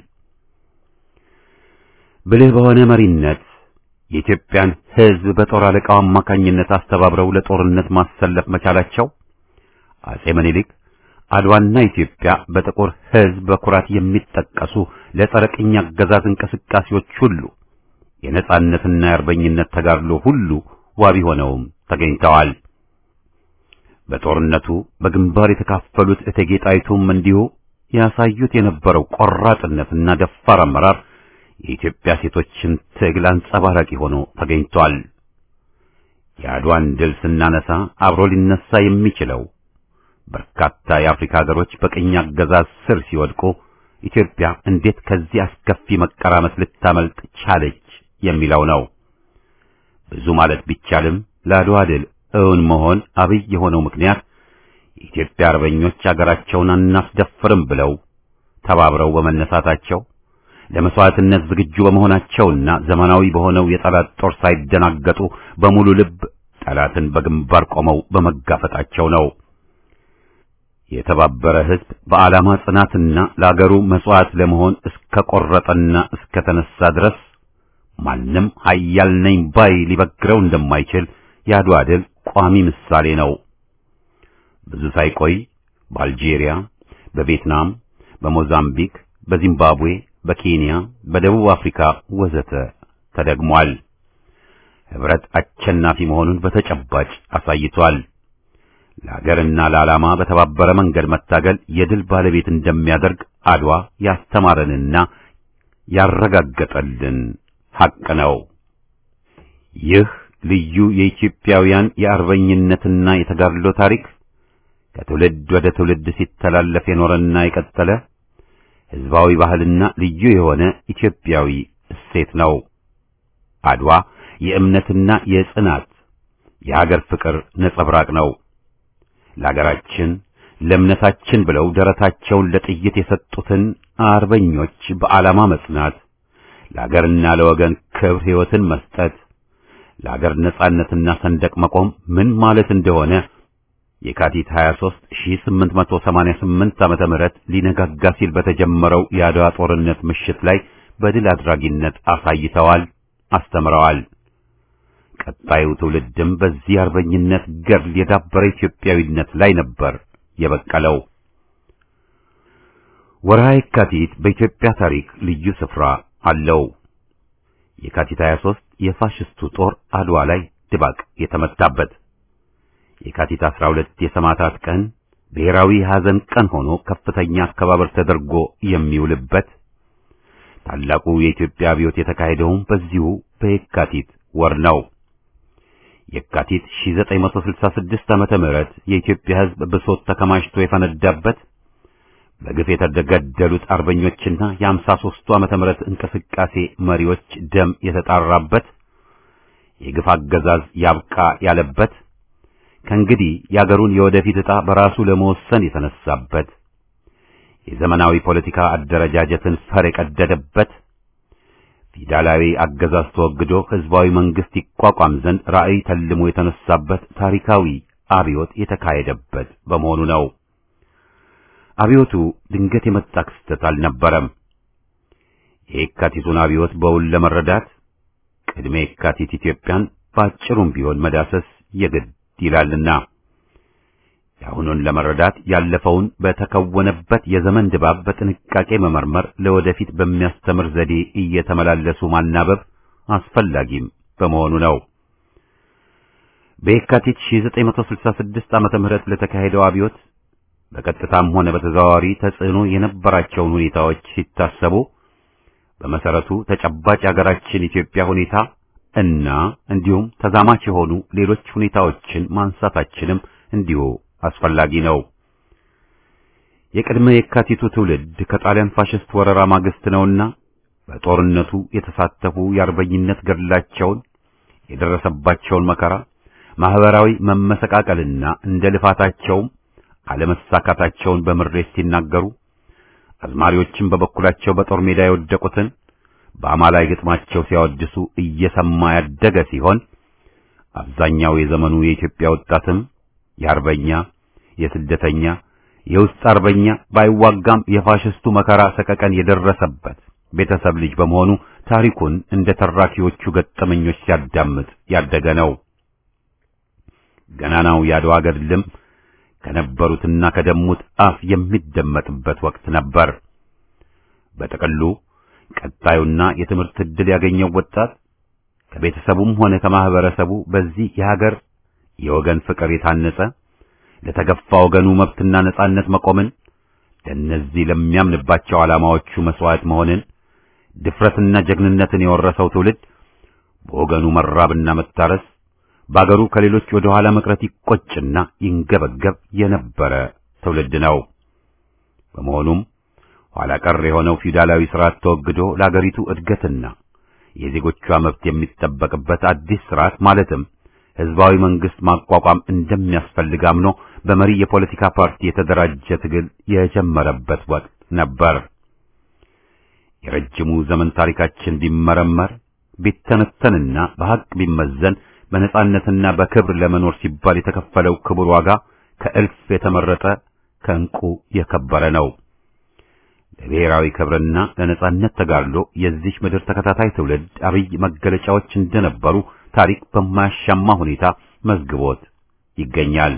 ብልህ በሆነ መሪነት የኢትዮጵያን ሕዝብ በጦር አለቃው አማካኝነት አስተባብረው ለጦርነት ማሰለፍ መቻላቸው አጼ ምኒልክ አድዋና ኢትዮጵያ በጥቁር ሕዝብ በኩራት የሚጠቀሱ ለጸረ ቅኝ አገዛዝ እንቅስቃሴዎች ሁሉ የነጻነትና የአርበኝነት ተጋድሎ ሁሉ ዋቢ ሆነውም ተገኝተዋል። በጦርነቱ በግንባር የተካፈሉት እቴጌ ጣይቱም እንዲሁ ያሳዩት የነበረው ቆራጥነትና ደፋር አመራር የኢትዮጵያ ሴቶችን ትግል አንጸባራቂ ሆኖ ተገኝቷል። የአድዋን ድል ስናነሳ አብሮ ሊነሳ የሚችለው በርካታ የአፍሪካ ሀገሮች በቅኝ አገዛዝ ስር ሲወድቁ ኢትዮጵያ እንዴት ከዚህ አስከፊ መቀራመት ልታመልጥ ቻለች የሚለው ነው። ብዙ ማለት ቢቻልም ለአድዋ ድል እውን መሆን አብይ የሆነው ምክንያት የኢትዮጵያ አርበኞች አገራቸውን አናስደፍርም ብለው ተባብረው በመነሳታቸው ለመስዋዕትነት ዝግጁ በመሆናቸውና ዘመናዊ በሆነው የጠላት ጦር ሳይደናገጡ በሙሉ ልብ ጠላትን በግንባር ቆመው በመጋፈጣቸው ነው። የተባበረ ሕዝብ በዓላማ ጽናትና ለአገሩ መስዋዕት ለመሆን እስከ ቆረጠና እስከ ተነሳ ድረስ ማንም ኃያል ነኝ ባይ ሊበግረው እንደማይችል የአድዋ ድል ቋሚ ምሳሌ ነው። ብዙ ሳይቆይ በአልጄሪያ፣ በቪየትናም፣ በሞዛምቢክ፣ በዚምባብዌ፣ በኬንያ፣ በደቡብ አፍሪካ ወዘተ ተደግሟል። ህብረት አሸናፊ መሆኑን በተጨባጭ አሳይቷል። ለሀገርና ለዓላማ በተባበረ መንገድ መታገል የድል ባለቤት እንደሚያደርግ አድዋ ያስተማረንና ያረጋገጠልን ሐቅ ነው። ይህ ልዩ የኢትዮጵያውያን የአርበኝነትና የተጋድሎ ታሪክ ከትውልድ ወደ ትውልድ ሲተላለፍ የኖረና የቀጠለ ሕዝባዊ ባህልና ልዩ የሆነ ኢትዮጵያዊ እሴት ነው። አድዋ የእምነትና የጽናት የሀገር ፍቅር ነጸብራቅ ነው። ለሀገራችን ለእምነታችን ብለው ደረታቸውን ለጥይት የሰጡትን አርበኞች በዓላማ መጽናት፣ ለሀገርና ለወገን ክብር ሕይወትን መስጠት፣ ለሀገር ነጻነትና ሰንደቅ መቆም ምን ማለት እንደሆነ የካቲት 23 1888 ዓመተ ምህረት ሊነጋጋ ሲል በተጀመረው የአድዋ ጦርነት ምሽት ላይ በድል አድራጊነት አሳይተዋል፣ አስተምረዋል። ቀጣዩ ትውልድም በዚህ አርበኝነት ገድል የዳበረ ኢትዮጵያዊነት ላይ ነበር የበቀለው። ወርሃ የካቲት በኢትዮጵያ ታሪክ ልዩ ስፍራ አለው። የካቲት 23 የፋሽስቱ ጦር አድዋ ላይ ድባቅ የተመታበት፣ የካቲት 12 የሰማዕታት ቀን ብሔራዊ ሐዘን ቀን ሆኖ ከፍተኛ አከባበር ተደርጎ የሚውልበት፣ ታላቁ የኢትዮጵያ አብዮት የተካሄደውም በዚሁ በየካቲት ወር ነው። የካቲት 1966 ዓመተ ምህረት የኢትዮጵያ ሕዝብ ብሶት ተከማችቶ የፈነዳበት በግፍ የተገደሉት አርበኞችና የአምሳ ሦስቱ ዓመተ ምህረት እንቅስቃሴ መሪዎች ደም የተጣራበት የግፍ አገዛዝ ያብቃ ያለበት ከእንግዲህ የአገሩን የወደፊት ዕጣ በራሱ ለመወሰን የተነሳበት የዘመናዊ ፖለቲካ አደረጃጀትን ፈር የቀደደበት ፊውዳላዊ አገዛዝ ተወግዶ ሕዝባዊ መንግሥት ይቋቋም ዘንድ ራዕይ ተልሞ የተነሳበት ታሪካዊ አብዮት የተካሄደበት በመሆኑ ነው። አብዮቱ ድንገት የመጣ ክስተት አልነበረም። የየካቲቱን አብዮት በውል ለመረዳት ቅድመ የካቲት ኢትዮጵያን በአጭሩም ቢሆን መዳሰስ የግድ ይላልና የአሁኑን ለመረዳት ያለፈውን በተከወነበት የዘመን ድባብ በጥንቃቄ መመርመር፣ ለወደፊት በሚያስተምር ዘዴ እየተመላለሱ ማናበብ አስፈላጊም በመሆኑ ነው። በየካቲት 1966 ዓመተ ምህረት ለተካሄደው አብዮት በቀጥታም ሆነ በተዘዋዋሪ ተጽዕኖ የነበራቸውን ሁኔታዎች ሲታሰቡ በመሰረቱ ተጨባጭ የሀገራችን ኢትዮጵያ ሁኔታ እና እንዲሁም ተዛማች የሆኑ ሌሎች ሁኔታዎችን ማንሳታችንም እንዲሁ አስፈላጊ ነው። የቅድመ የካቲቱ ትውልድ ከጣሊያን ፋሽስት ወረራ ማግስት ነውና በጦርነቱ የተሳተፉ የአርበኝነት ገድላቸውን የደረሰባቸውን መከራ፣ ማህበራዊ መመሰቃቀልና እንደ ልፋታቸውም አለመሳካታቸውን በምሬት ሲናገሩ አዝማሪዎችም በበኩላቸው በጦር ሜዳ የወደቁትን በአማላይ ግጥማቸው ሲያወድሱ እየሰማ ያደገ ሲሆን አብዛኛው የዘመኑ የኢትዮጵያ ወጣትም የአርበኛ የስደተኛ የውስጥ አርበኛ ባይዋጋም የፋሽስቱ መከራ ሰቀቀን የደረሰበት ቤተሰብ ልጅ በመሆኑ ታሪኩን እንደ ተራኪዎቹ ገጠመኞች ሲያዳምጥ ያደገ ነው። ገናናው የአድዋ ገድልም ከነበሩትና ከደሙት አፍ የሚደመጥበት ወቅት ነበር። በጥቅሉ ቀጣዩና የትምህርት ዕድል ያገኘው ወጣት ከቤተሰቡም ሆነ ከማህበረሰቡ በዚህ የሀገር የወገን ፍቅር የታነጸ ለተገፋ ወገኑ መብትና ነጻነት መቆምን ለእነዚህ ለሚያምንባቸው ዓላማዎቹ መስዋዕት መሆንን ድፍረትና ጀግንነትን የወረሰው ትውልድ በወገኑ መራብና መታረስ በአገሩ ከሌሎች ወደ ኋላ መቅረት ይቆጭና ይንገበገብ የነበረ ትውልድ ነው። በመሆኑም ኋላ ቀር የሆነው ፊውዳላዊ ስርዓት ተወግዶ ለአገሪቱ እድገትና የዜጎቿ መብት የሚጠበቅበት አዲስ ስርዓት ማለትም ህዝባዊ መንግስት ማቋቋም እንደሚያስፈልግ አምኖ በመሪ የፖለቲካ ፓርቲ የተደራጀ ትግል የጀመረበት ወቅት ነበር። የረጅሙ ዘመን ታሪካችን ቢመረመር ቢተነተንና በሐቅ ቢመዘን በነጻነትና በክብር ለመኖር ሲባል የተከፈለው ክቡር ዋጋ ከእልፍ የተመረጠ ከእንቁ የከበረ ነው። ለብሔራዊ ክብርና ለነጻነት ተጋድሎ የዚህ ምድር ተከታታይ ትውልድ አብይ መገለጫዎች እንደነበሩ ታሪክ በማያሻማ ሁኔታ መዝግቦት ይገኛል።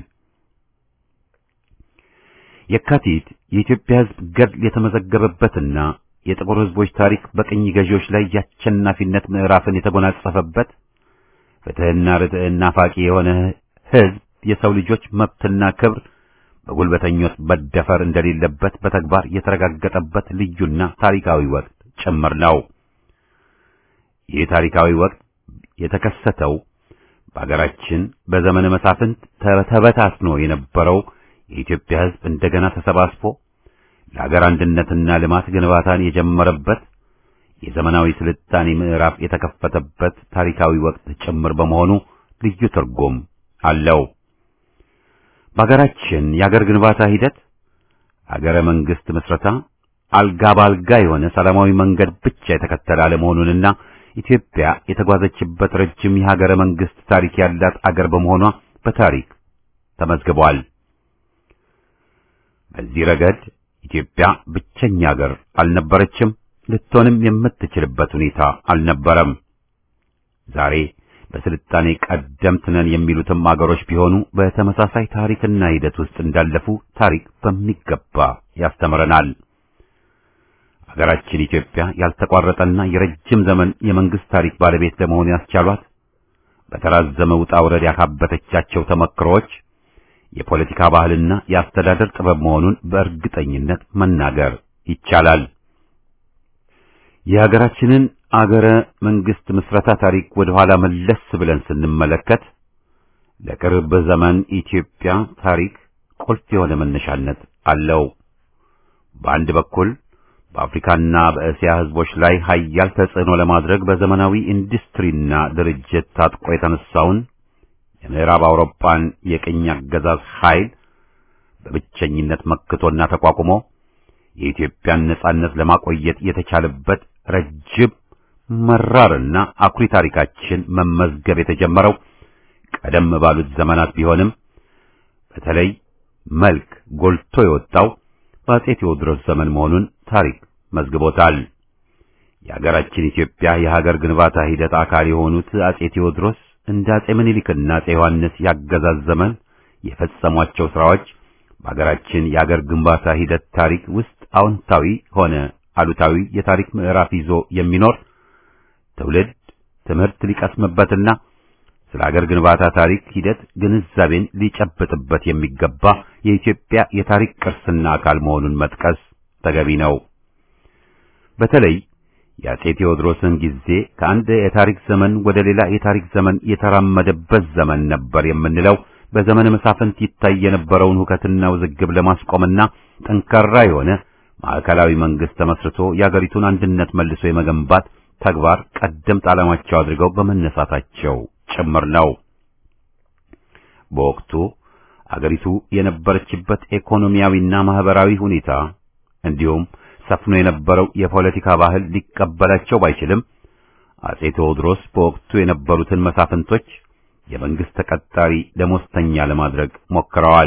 የካቲት የኢትዮጵያ ሕዝብ ገድል የተመዘገበበትና የጥቁር ሕዝቦች ታሪክ በቅኝ ገዢዎች ላይ የአሸናፊነት ምዕራፍን የተጎናጸፈበት ፍትሕና ርትዕና ናፋቂ የሆነ ሕዝብ የሰው ልጆች መብትና ክብር በጉልበተኞች መደፈር እንደሌለበት በተግባር የተረጋገጠበት ልዩና ታሪካዊ ወቅት ጭምር ነው። ይህ ታሪካዊ ወቅት የተከሰተው በአገራችን በዘመነ መሳፍንት ተበታትኖ የነበረው የኢትዮጵያ ሕዝብ እንደገና ተሰባስቦ ለአገር አንድነትና ልማት ግንባታን የጀመረበት የዘመናዊ ስልጣኔ ምዕራፍ የተከፈተበት ታሪካዊ ወቅት ጭምር በመሆኑ ልዩ ትርጉም አለው። በአገራችን የአገር ግንባታ ሂደት አገረ መንግስት ምስረታ አልጋ ባልጋ የሆነ ሰላማዊ መንገድ ብቻ የተከተለ አለመሆኑንና ኢትዮጵያ የተጓዘችበት ረጅም የሀገረ መንግስት ታሪክ ያላት አገር በመሆኗ በታሪክ ተመዝግቧል። በዚህ ረገድ ኢትዮጵያ ብቸኛ አገር አልነበረችም፣ ልትሆንም የምትችልበት ሁኔታ አልነበረም። ዛሬ በስልጣኔ ቀደምት ነን የሚሉትም አገሮች ቢሆኑ በተመሳሳይ ታሪክና ሂደት ውስጥ እንዳለፉ ታሪክ በሚገባ ያስተምረናል። አገራችን ኢትዮጵያ ያልተቋረጠና የረጅም ዘመን የመንግስት ታሪክ ባለቤት ለመሆን ያስቻሏት በተራዘመ ውጣ ውረድ ያካበተቻቸው ተመክሮዎች የፖለቲካ ባህልና የአስተዳደር ጥበብ መሆኑን በእርግጠኝነት መናገር ይቻላል። የሀገራችንን አገረ መንግስት ምስረታ ታሪክ ወደ ኋላ መለስ ብለን ስንመለከት ለቅርብ ዘመን ኢትዮጵያ ታሪክ ቁልፍ የሆነ መነሻነት አለው። በአንድ በኩል በአፍሪካና በእስያ ህዝቦች ላይ ሀያል ተጽዕኖ ለማድረግ በዘመናዊ ኢንዱስትሪና ድርጅት ታጥቆ የተነሳውን የምዕራብ አውሮፓን የቅኝ አገዛዝ ኃይል በብቸኝነት መክቶና ተቋቁሞ የኢትዮጵያን ነጻነት ለማቆየት የተቻለበት ረጅም መራርና አኩሪ ታሪካችን መመዝገብ የተጀመረው ቀደም ባሉት ዘመናት ቢሆንም በተለይ መልክ ጎልቶ የወጣው በአጼ ቴዎድሮስ ዘመን መሆኑን ታሪክ መዝግቦታል። የሀገራችን ኢትዮጵያ የሀገር ግንባታ ሂደት አካል የሆኑት አጼ ቴዎድሮስ እንደ አጼ ምኒልክና አጼ ዮሐንስ ያገዛዝ ዘመን የፈጸሟቸው ስራዎች በሀገራችን የሀገር ግንባታ ሂደት ታሪክ ውስጥ አዎንታዊ ሆነ አሉታዊ የታሪክ ምዕራፍ ይዞ የሚኖር ትውልድ ትምህርት ሊቀስምበትና ስለ ሀገር ግንባታ ታሪክ ሂደት ግንዛቤን ሊጨብጥበት የሚገባ የኢትዮጵያ የታሪክ ቅርስና አካል መሆኑን መጥቀስ ተገቢ ነው። በተለይ የአጼ ቴዎድሮስን ጊዜ ከአንድ የታሪክ ዘመን ወደ ሌላ የታሪክ ዘመን የተራመደበት ዘመን ነበር የምንለው በዘመነ መሳፍንት ይታይ የነበረውን ሁከትና ውዝግብ ለማስቆምና ጠንካራ የሆነ ማዕከላዊ መንግስት ተመስርቶ የአገሪቱን አንድነት መልሶ የመገንባት ተግባር ቀደምት ዓላማቸው አድርገው በመነሳታቸው ጭምር ነው። በወቅቱ አገሪቱ የነበረችበት ኢኮኖሚያዊና ማህበራዊ ሁኔታ እንዲሁም ሰፍኖ የነበረው የፖለቲካ ባህል ሊቀበላቸው ባይችልም አጼ ቴዎድሮስ በወቅቱ የነበሩትን መሳፍንቶች የመንግስት ተቀጣሪ ደሞዝተኛ ለማድረግ ሞክረዋል።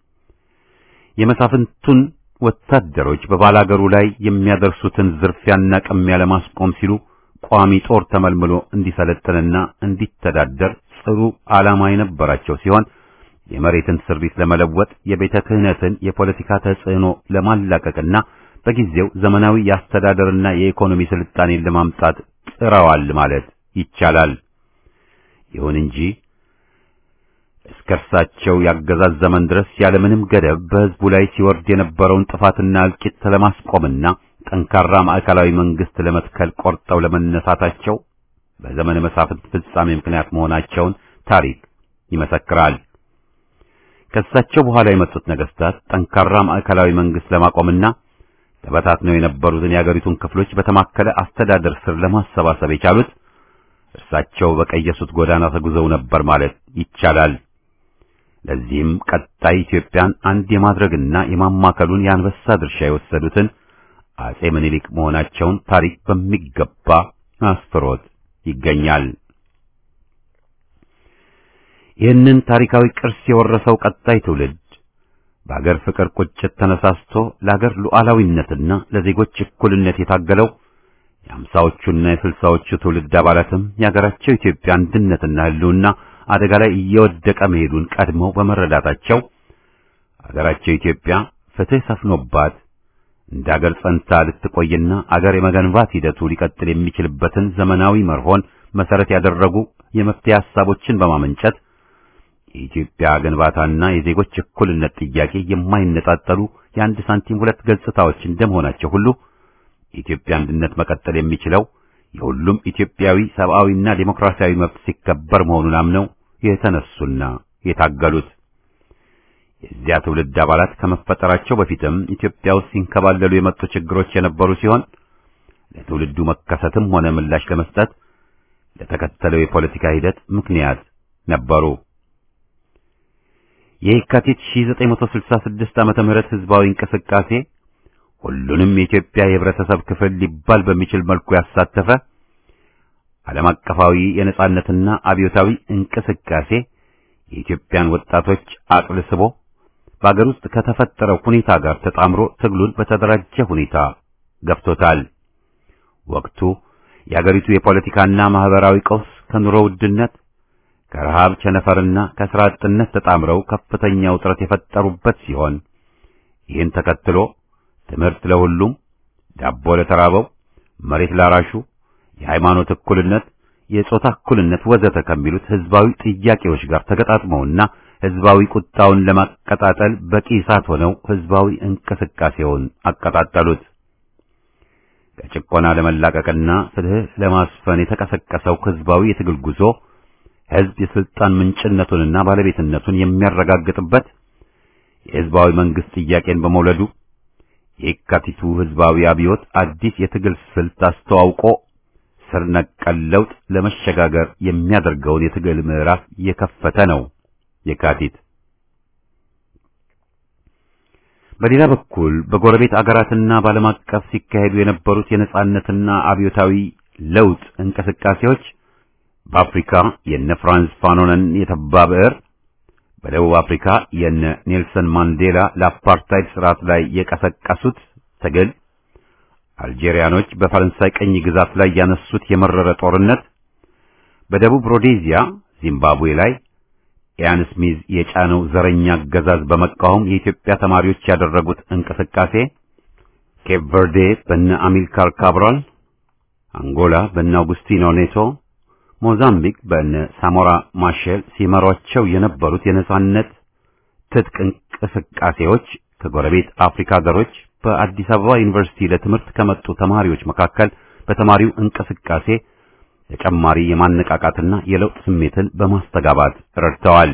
የመሳፍንቱን ወታደሮች በባላገሩ ላይ የሚያደርሱትን ዝርፊያና ቅሚያ ለማስቆም ሲሉ ቋሚ ጦር ተመልምሎ እንዲሰለጥንና እንዲተዳደር ጽሩ ዓላማ የነበራቸው ሲሆን የመሬትን ስሪት ለመለወጥ የቤተ ክህነትን የፖለቲካ ተጽዕኖ ለማላቀቅና በጊዜው ዘመናዊ የአስተዳደርና የኢኮኖሚ ስልጣኔን ለማምጣት ጥረዋል ማለት ይቻላል። ይሁን እንጂ እስከ እርሳቸው ያገዛዝ ዘመን ድረስ ያለምንም ገደብ በሕዝቡ ላይ ሲወርድ የነበረውን ጥፋትና እልቂት ለማስቆምና ጠንካራ ማዕከላዊ መንግስት ለመትከል ቆርጠው ለመነሳታቸው በዘመነ መሳፍንት ፍጻሜ ምክንያት መሆናቸውን ታሪክ ይመሰክራል። ከእሳቸው በኋላ የመጡት ነገስታት ጠንካራ ማዕከላዊ መንግስት ለማቆምና ተበታትነው የነበሩትን የአገሪቱን ክፍሎች በተማከለ አስተዳደር ስር ለማሰባሰብ የቻሉት እርሳቸው በቀየሱት ጎዳና ተጉዘው ነበር ማለት ይቻላል። ለዚህም ቀጣይ ኢትዮጵያን አንድ የማድረግና የማማከሉን የአንበሳ ድርሻ የወሰዱትን አጼ ምኒልክ መሆናቸውን ታሪክ በሚገባ አስፍሮት ይገኛል። ይህንን ታሪካዊ ቅርስ የወረሰው ቀጣይ ትውልድ በአገር ፍቅር ቁጭት ተነሳስቶ ለአገር ሉዓላዊነትና ለዜጎች እኩልነት የታገለው የአምሳዎቹና የስልሳዎቹ ትውልድ አባላትም የአገራቸው ኢትዮጵያ አንድነትና ሕልውና አደጋ ላይ እየወደቀ መሄዱን ቀድመው በመረዳታቸው አገራቸው ኢትዮጵያ ፍትሕ ሰፍኖባት እንደ አገር ጸንታ ልትቆይና አገር የመገንባት ሂደቱ ሊቀጥል የሚችልበትን ዘመናዊ መርሆን መሰረት ያደረጉ የመፍትሄ ሐሳቦችን በማመንጨት የኢትዮጵያ ግንባታና የዜጎች እኩልነት ጥያቄ የማይነጣጠሉ የአንድ ሳንቲም ሁለት ገጽታዎች እንደመሆናቸው ሁሉ የኢትዮጵያ አንድነት መቀጠል የሚችለው የሁሉም ኢትዮጵያዊ ሰብአዊና ዴሞክራሲያዊ መብት ሲከበር መሆኑን አምነው የተነሱና የታገሉት የዚያ ትውልድ አባላት ከመፈጠራቸው በፊትም ኢትዮጵያ ውስጥ ሲንከባለሉ የመጡ ችግሮች የነበሩ ሲሆን ለትውልዱ መከሰትም ሆነ ምላሽ ለመስጠት ለተከተለው የፖለቲካ ሂደት ምክንያት ነበሩ። የየካቲት 1966 ዓመተ ምህረት ህዝባዊ እንቅስቃሴ ሁሉንም የኢትዮጵያ የህብረተሰብ ክፍል ሊባል በሚችል መልኩ ያሳተፈ ዓለም አቀፋዊ የነጻነትና አብዮታዊ እንቅስቃሴ የኢትዮጵያን ወጣቶች አቅል ስቦ በአገር ውስጥ ከተፈጠረው ሁኔታ ጋር ተጣምሮ ትግሉን በተደራጀ ሁኔታ ገፍቶታል። ወቅቱ የአገሪቱ የፖለቲካና ማህበራዊ ቀውስ ከኑሮ ውድነት ከረሃብ ቸነፈርና ከስራ አጥነት ተጣምረው ከፍተኛ ውጥረት የፈጠሩበት ሲሆን ይህን ተከትሎ ትምህርት ለሁሉም፣ ዳቦ ለተራበው፣ መሬት ላራሹ፣ የሃይማኖት እኩልነት፣ የጾታ እኩልነት ወዘተ ከሚሉት ህዝባዊ ጥያቄዎች ጋር ተገጣጥመውና ህዝባዊ ቁጣውን ለማቀጣጠል በቂ እሳት ሆነው ህዝባዊ እንቅስቃሴውን አቀጣጠሉት። ከጭቆና ለመላቀቅና ፍትህ ለማስፈን የተቀሰቀሰው ህዝባዊ የትግል ጉዞ ህዝብ የስልጣን ምንጭነቱንና ባለቤትነቱን የሚያረጋግጥበት የህዝባዊ መንግስት ጥያቄን በመውለዱ የካቲቱ ህዝባዊ አብዮት አዲስ የትግል ስልት አስተዋውቆ ስር ነቀል ለውጥ ለመሸጋገር የሚያደርገውን የትግል ምዕራፍ የከፈተ ነው። የካቲት በሌላ በኩል በጎረቤት አገራትና በዓለም አቀፍ ሲካሄዱ የነበሩት የነጻነትና አብዮታዊ ለውጥ እንቅስቃሴዎች በአፍሪካ የነ ፍራንስ ፋኖነን የተባ ብዕር፣ በደቡብ አፍሪካ የነ ኔልሰን ማንዴላ ለአፓርታይድ ስርዓት ላይ የቀሰቀሱት ትግል፣ አልጄሪያኖች በፈረንሳይ ቀኝ ግዛት ላይ ያነሱት የመረረ ጦርነት፣ በደቡብ ሮዴዚያ ዚምባብዌ ላይ ኢያን ስሚዝ የጫነው ዘረኛ አገዛዝ በመቃወም የኢትዮጵያ ተማሪዎች ያደረጉት እንቅስቃሴ፣ ኬፕ ቨርዴ በነ አሚልካር ካብራል፣ አንጎላ በነ አውጉስቲኖ ኔቶ፣ ሞዛምቢክ በነ ሳሞራ ማሼል ሲመሯቸው የነበሩት የነጻነት ትጥቅ እንቅስቃሴዎች ከጎረቤት አፍሪካ ሀገሮች በአዲስ አበባ ዩኒቨርሲቲ ለትምህርት ከመጡ ተማሪዎች መካከል በተማሪው እንቅስቃሴ ተጨማሪ የማነቃቃትና የለውጥ ስሜትን በማስተጋባት ረድተዋል።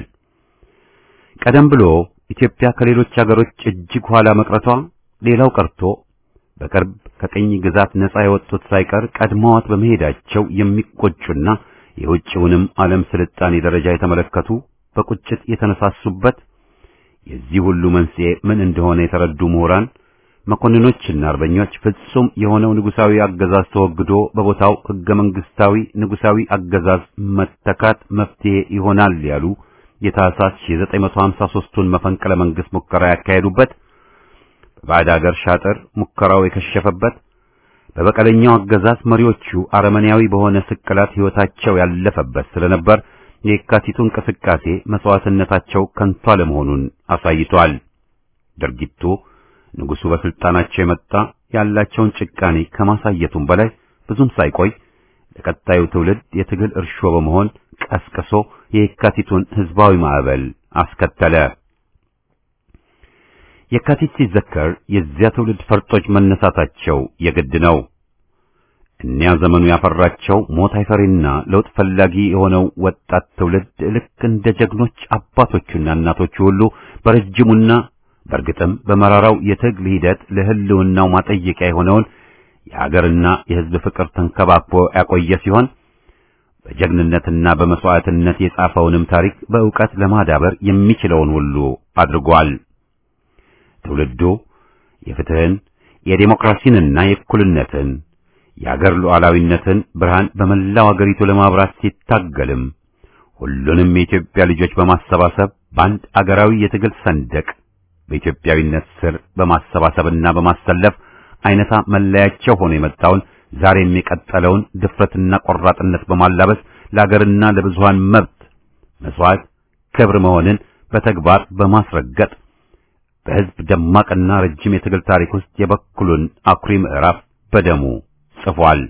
ቀደም ብሎ ኢትዮጵያ ከሌሎች ሀገሮች እጅግ ኋላ መቅረቷ ሌላው ቀርቶ በቅርብ ከቅኝ ግዛት ነጻ የወጡት ሳይቀር ቀድመዋት በመሄዳቸው የሚቆጩና የውጭውንም ዓለም ስልጣኔ ደረጃ የተመለከቱ በቁጭት የተነሳሱበት የዚህ ሁሉ መንስኤ ምን እንደሆነ የተረዱ ምሁራን መኮንኖችና አርበኞች ፍጹም የሆነው ንጉሳዊ አገዛዝ ተወግዶ በቦታው ሕገ መንግስታዊ ንጉሳዊ አገዛዝ መተካት መፍትሄ ይሆናል ያሉ የታህሳስ 1953ቱን መፈንቅለ መንግስት ሙከራ ያካሄዱበት በባዕድ አገር ሻጥር ሙከራው የከሸፈበት በበቀለኛው አገዛዝ መሪዎቹ አረመኔያዊ በሆነ ስቅላት ሕይወታቸው ያለፈበት ስለነበር የካቲቱ እንቅስቃሴ መስዋዕትነታቸው ከንቱ አለመሆኑን አሳይቷል። ድርጊቱ ንጉሱ በስልጣናቸው የመጣ ያላቸውን ጭቃኔ ከማሳየቱም በላይ ብዙም ሳይቆይ ለቀጣዩ ትውልድ የትግል እርሾ በመሆን ቀስቅሶ የካቲቱን ህዝባዊ ማዕበል አስከተለ። የካቲት ሲዘከር የዚያ ትውልድ ፈርጦች መነሳታቸው የግድ ነው። እኒያ ዘመኑ ያፈራቸው ሞት አይፈሪና ለውጥ ፈላጊ የሆነው ወጣት ትውልድ ልክ እንደ ጀግኖች አባቶቹና እናቶቹ ሁሉ በረጅሙና በእርግጥም በመራራው የትግል ሂደት ለህልውናው ማጠየቂያ የሆነውን የሀገርና የህዝብ ፍቅር ተንከባክቦ ያቆየ ሲሆን በጀግንነትና በመስዋዕትነት የጻፈውንም ታሪክ በእውቀት ለማዳበር የሚችለውን ሁሉ አድርጓል። ትውልዱ የፍትህን፣ የዴሞክራሲንና የእኩልነትን የአገር ሉዓላዊነትን ብርሃን በመላው አገሪቱ ለማብራት ሲታገልም ሁሉንም የኢትዮጵያ ልጆች በማሰባሰብ በአንድ አገራዊ የትግል ሰንደቅ በኢትዮጵያዊነት ስር በማሰባሰብና በማሰለፍ አይነታ መለያቸው ሆኖ የመጣውን ዛሬም የቀጠለውን ድፍረትና ቆራጥነት በማላበስ ለአገርና ለብዙሃን መብት መስዋዕት ክብር መሆንን በተግባር በማስረገጥ በሕዝብ ደማቅና ረጅም የትግል ታሪክ ውስጥ የበኩሉን አኩሪ ምዕራፍ በደሙ ጽፏል።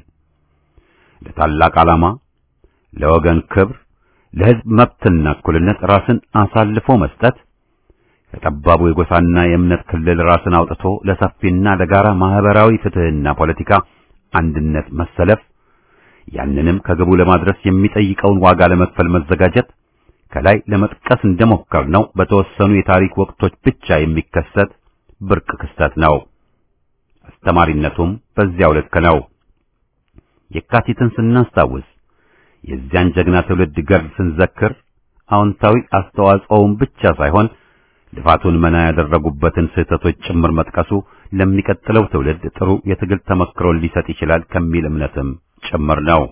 ለታላቅ ዓላማ፣ ለወገን ክብር፣ ለሕዝብ መብትና እኩልነት ራስን አሳልፎ መስጠት ከጠባቡ የጎሳና የእምነት ክልል ራስን አውጥቶ ለሰፊና ለጋራ ማህበራዊ ፍትህና ፖለቲካ አንድነት መሰለፍ፣ ያንንም ከግቡ ለማድረስ የሚጠይቀውን ዋጋ ለመክፈል መዘጋጀት ከላይ ለመጥቀስ እንደሞከርነው በተወሰኑ የታሪክ ወቅቶች ብቻ የሚከሰት ብርቅ ክስተት ነው። አስተማሪነቱም በዚያው ልክ ነው። የካቲትን ስናስታውስ የዚያን ጀግና ትውልድ ገድል ስንዘክር አዎንታዊ አስተዋጽኦውን ብቻ ሳይሆን ልፋቱን መና ያደረጉበትን ስህተቶች ጭምር መጥቀሱ ለሚቀጥለው ትውልድ ጥሩ የትግል ተመክሮን ሊሰጥ ይችላል ከሚል እምነትም ጭምር ነው።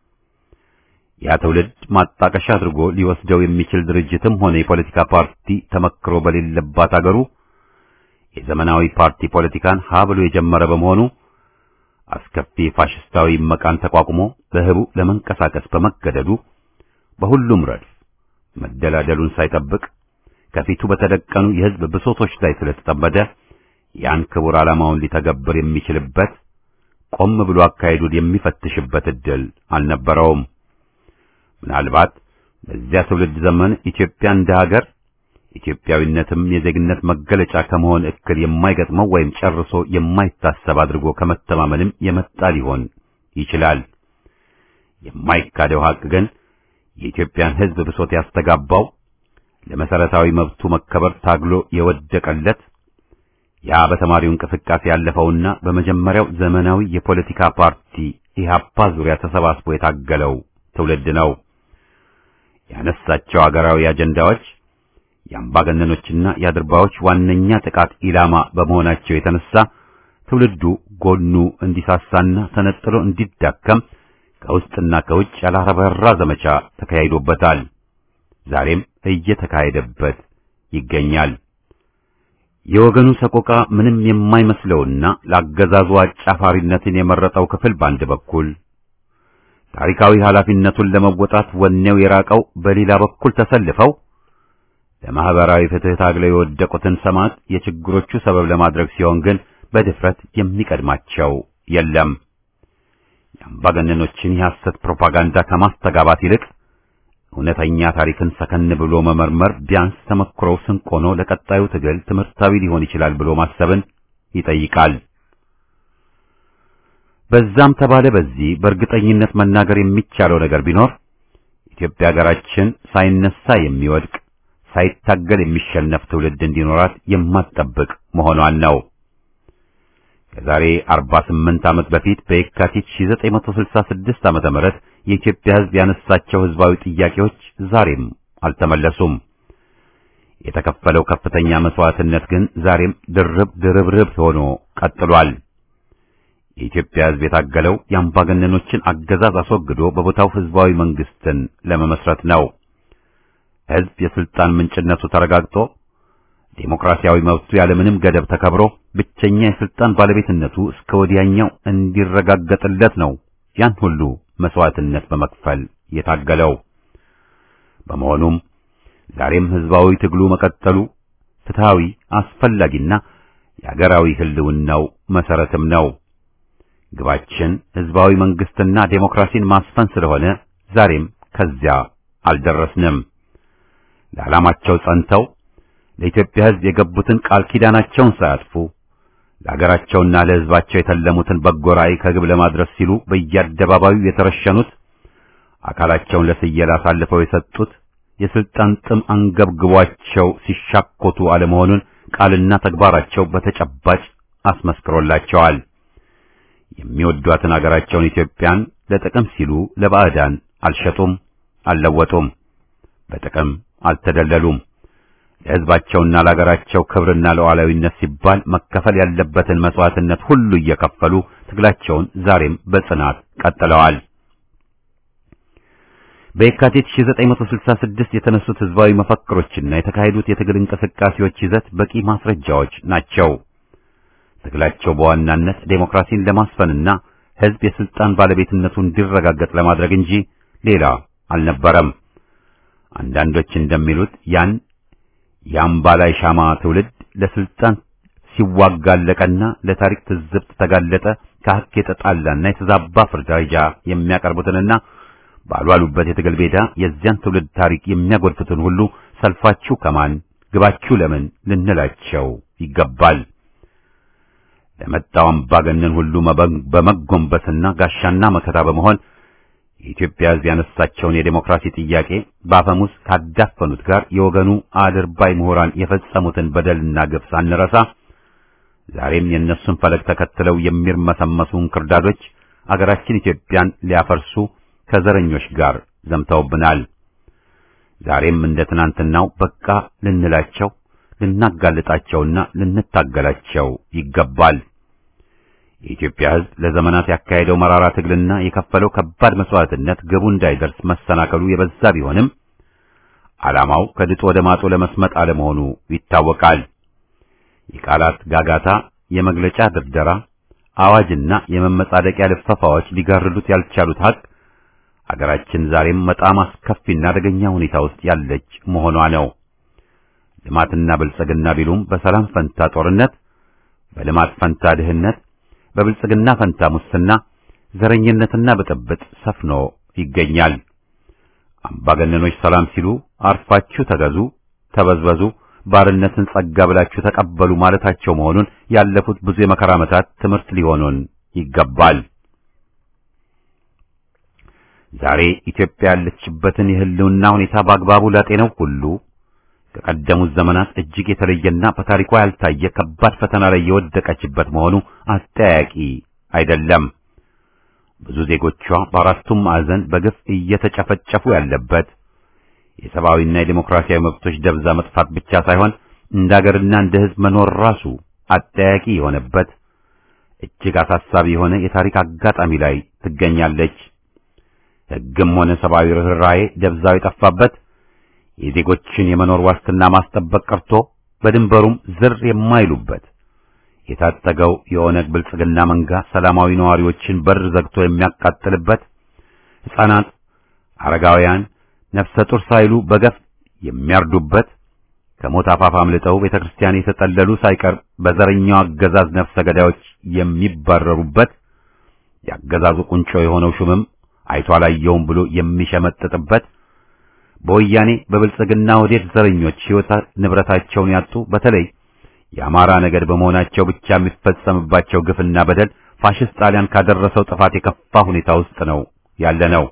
ያ ትውልድ ማጣቀሻ አድርጎ ሊወስደው የሚችል ድርጅትም ሆነ የፖለቲካ ፓርቲ ተመክሮ በሌለባት አገሩ የዘመናዊ ፓርቲ ፖለቲካን ሀ ብሎ የጀመረ በመሆኑ አስከፊ ፋሽስታዊ መቃን ተቋቁሞ በህቡ ለመንቀሳቀስ በመገደዱ በሁሉም ረድፍ መደላደሉን ሳይጠብቅ ከፊቱ በተደቀኑ የሕዝብ ብሶቶች ላይ ስለተጠመደ ያን ክቡር ዓላማውን ሊተገብር የሚችልበት ቆም ብሎ አካሄዱን የሚፈትሽበት ዕድል አልነበረውም። ምናልባት በዚያ ትውልድ ዘመን ኢትዮጵያ እንደ ሀገር ኢትዮጵያዊነትም የዜግነት መገለጫ ከመሆን እክል የማይገጥመው ወይም ጨርሶ የማይታሰብ አድርጎ ከመተማመንም የመጣ ሊሆን ይችላል። የማይካደው ሐቅ ግን የኢትዮጵያን ሕዝብ ብሶት ያስተጋባው ለመሰረታዊ መብቱ መከበር ታግሎ የወደቀለት ያ በተማሪው እንቅስቃሴ ያለፈውና በመጀመሪያው ዘመናዊ የፖለቲካ ፓርቲ ኢህአፓ ዙሪያ ተሰባስቦ የታገለው ትውልድ ነው። ያነሳቸው አገራዊ አጀንዳዎች የአምባገነኖችና የአድርባዮች ዋነኛ ጥቃት ኢላማ በመሆናቸው የተነሳ ትውልዱ ጎኑ እንዲሳሳና ተነጥሎ እንዲዳከም ከውስጥና ከውጭ ያላረበራ ዘመቻ ተካሂዶበታል። ዛሬም እየተካሄደበት ይገኛል። የወገኑ ሰቆቃ ምንም የማይመስለውና ለአገዛዙ አጫፋሪነትን የመረጠው ክፍል በአንድ በኩል ታሪካዊ ኃላፊነቱን ለመወጣት ወኔው የራቀው በሌላ በኩል ተሰልፈው ለማህበራዊ ፍትህ ታግለው የወደቁትን ሰማዕት የችግሮቹ ሰበብ ለማድረግ ሲሆን ግን በድፍረት የሚቀድማቸው የለም። የአምባገነኖችን የሐሰት ፕሮፓጋንዳ ከማስተጋባት ይልቅ እውነተኛ ታሪክን ሰከን ብሎ መመርመር ቢያንስ ተመክሮው ስንቅ ሆኖ ለቀጣዩ ትግል ትምህርታዊ ሊሆን ይችላል ብሎ ማሰብን ይጠይቃል። በዛም ተባለ በዚህ በእርግጠኝነት መናገር የሚቻለው ነገር ቢኖር ኢትዮጵያ ሀገራችን ሳይነሳ የሚወድቅ ሳይታገል የሚሸነፍ ትውልድ እንዲኖራት የማትጠብቅ መሆኗን ነው። ከዛሬ 48 ዓመት በፊት በየካቲት 1966 ዓመተ ምህረት የኢትዮጵያ ሕዝብ ያነሳቸው ሕዝባዊ ጥያቄዎች ዛሬም አልተመለሱም። የተከፈለው ከፍተኛ መስዋዕትነት ግን ዛሬም ድርብ ድርብርብ ሆኖ ቀጥሏል። የኢትዮጵያ ሕዝብ የታገለው የአምባገነኖችን አገዛዝ አስወግዶ በቦታው ሕዝባዊ መንግስትን ለመመስረት ነው። ሕዝብ የስልጣን ምንጭነቱ ተረጋግጦ ዴሞክራሲያዊ መብቱ ያለምንም ገደብ ተከብሮ ብቸኛ የስልጣን ባለቤትነቱ እስከ ወዲያኛው እንዲረጋገጥለት ነው ያን ሁሉ መስዋዕትነት በመክፈል የታገለው። በመሆኑም ዛሬም ሕዝባዊ ትግሉ መቀጠሉ ፍትሃዊ፣ አስፈላጊና የአገራዊ ህልውናው መሰረትም ነው። ግባችን ሕዝባዊ መንግስትና ዴሞክራሲን ማስፈን ስለሆነ ዛሬም ከዚያ አልደረስንም። ለዓላማቸው ጸንተው ለኢትዮጵያ ሕዝብ የገቡትን ቃል ኪዳናቸውን ሳያጥፉ ለአገራቸውና ለሕዝባቸው የተለሙትን በጎ ራዕይ ከግብ ለማድረስ ሲሉ በየአደባባዩ የተረሸኑት አካላቸውን ለስየላ አሳልፈው የሰጡት የስልጣን ጥም አንገብግቧቸው ሲሻኮቱ አለመሆኑን ቃልና ተግባራቸው በተጨባጭ አስመስክሮላቸዋል። የሚወዷትን አገራቸውን ኢትዮጵያን ለጥቅም ሲሉ ለባዕዳን አልሸጡም፣ አልለወጡም፣ በጥቅም አልተደለሉም። ለሕዝባቸውና ለአገራቸው ክብርና ለሉዓላዊነት ሲባል መከፈል ያለበትን መስዋዕትነት ሁሉ እየከፈሉ ትግላቸውን ዛሬም በጽናት ቀጥለዋል። በየካቲት 1966 የተነሱት ሕዝባዊ መፈክሮችና የተካሄዱት የትግል እንቅስቃሴዎች ይዘት በቂ ማስረጃዎች ናቸው። ትግላቸው በዋናነት ዴሞክራሲን ለማስፈንና ሕዝብ የስልጣን ባለቤትነቱ እንዲረጋገጥ ለማድረግ እንጂ ሌላ አልነበረም። አንዳንዶች እንደሚሉት ያን የአምባላይ ሻማ ትውልድ ለስልጣን ሲዋጋለቀና ለታሪክ ትዝብት ተጋለጠ ከሐቅ የተጣላና የተዛባ ፍርዳጃ የሚያቀርቡትንና ባልዋሉበት የትግል ሜዳ የዚያን ትውልድ ታሪክ የሚያጎድፉትን ሁሉ ሰልፋችሁ ከማን ግባችሁ ለምን ልንላቸው ይገባል። ለመጣው አምባገነን ሁሉ በመጎንበስና ጋሻና መከታ በመሆን የኢትዮጵያ ሕዝብ ያነሳቸውን የዴሞክራሲ ጥያቄ በአፈሙዝ ካዳፈኑት ጋር የወገኑ አድርባይ ምሁራን የፈጸሙትን በደልና ግፍ ሳንረሳ ዛሬም የእነሱን ፈለግ ተከትለው የሚርመሰመሱ እንክርዳዶች አገራችን ኢትዮጵያን ሊያፈርሱ ከዘረኞች ጋር ዘምተውብናል። ዛሬም እንደ ትናንትናው በቃ ልንላቸው፣ ልናጋልጣቸውና ልንታገላቸው ይገባል። የኢትዮጵያ ሕዝብ ለዘመናት ያካሄደው መራራ ትግልና የከፈለው ከባድ መስዋዕትነት ግቡ እንዳይደርስ መሰናከሉ የበዛ ቢሆንም ዓላማው ከድጡ ወደ ማጡ ለመስመጥ አለመሆኑ ይታወቃል። የቃላት ጋጋታ፣ የመግለጫ ድርደራ፣ አዋጅና የመመጻደቂያ ልፈፋዎች ሊጋርዱት ያልቻሉት ሀቅ አገራችን ዛሬም በጣም አስከፊና አደገኛ ሁኔታ ውስጥ ያለች መሆኗ ነው። ልማትና ብልጽግና ቢሉም በሰላም ፈንታ ጦርነት፣ በልማት ፈንታ ድህነት፣ በብልጽግና ፈንታ ሙስና፣ ዘረኝነትና ብጥብጥ ሰፍኖ ይገኛል። አምባገነኖች ሰላም ሲሉ አርፋችሁ ተገዙ፣ ተበዝበዙ፣ ባርነትን ጸጋ ብላችሁ ተቀበሉ ማለታቸው መሆኑን ያለፉት ብዙ የመከራ ዓመታት ትምህርት ሊሆኑን ይገባል። ዛሬ ኢትዮጵያ ያለችበትን የህልውና ሁኔታ በአግባቡ ላጤነው ሁሉ ከቀደሙት ዘመናት እጅግ የተለየና በታሪኳ ያልታየ ከባድ ፈተና ላይ የወደቀችበት መሆኑ አጠያቂ አይደለም። ብዙ ዜጎቿ በአራቱም ማዕዘን በግፍ እየተጨፈጨፉ ያለበት የሰብአዊና የዴሞክራሲያዊ መብቶች ደብዛ መጥፋት ብቻ ሳይሆን እንደ አገርና እንደ ሕዝብ መኖር ራሱ አጠያቂ የሆነበት እጅግ አሳሳቢ የሆነ የታሪክ አጋጣሚ ላይ ትገኛለች። ሕግም ሆነ ሰብአዊ ርኅራኄ ደብዛው የጠፋበት የዜጎችን የመኖር ዋስትና ማስጠበቅ ቀርቶ በድንበሩም ዝር የማይሉበት የታጠገው የኦነግ ብልጽግና መንጋ ሰላማዊ ነዋሪዎችን በር ዘግቶ የሚያቃጥልበት ሕፃናት፣ አረጋውያን፣ ነፍሰ ጡር ሳይሉ በገፍ የሚያርዱበት ከሞት አፋፍ አምልጠው ቤተ ክርስቲያን የተጠለሉ ሳይቀር በዘረኛው አገዛዝ ነፍሰ ገዳዮች የሚባረሩበት የአገዛዙ ቁንጮ የሆነው ሹምም አይቶ አላየውም ብሎ የሚሸመጥጥበት በወያኔ በብልጽግና ወዴት ዘረኞች ሕይወት ንብረታቸውን ያጡ በተለይ የአማራ ነገድ በመሆናቸው ብቻ የሚፈጸምባቸው ግፍና በደል ፋሽስት ጣሊያን ካደረሰው ጥፋት የከፋ ሁኔታ ውስጥ ነው ያለ ነው።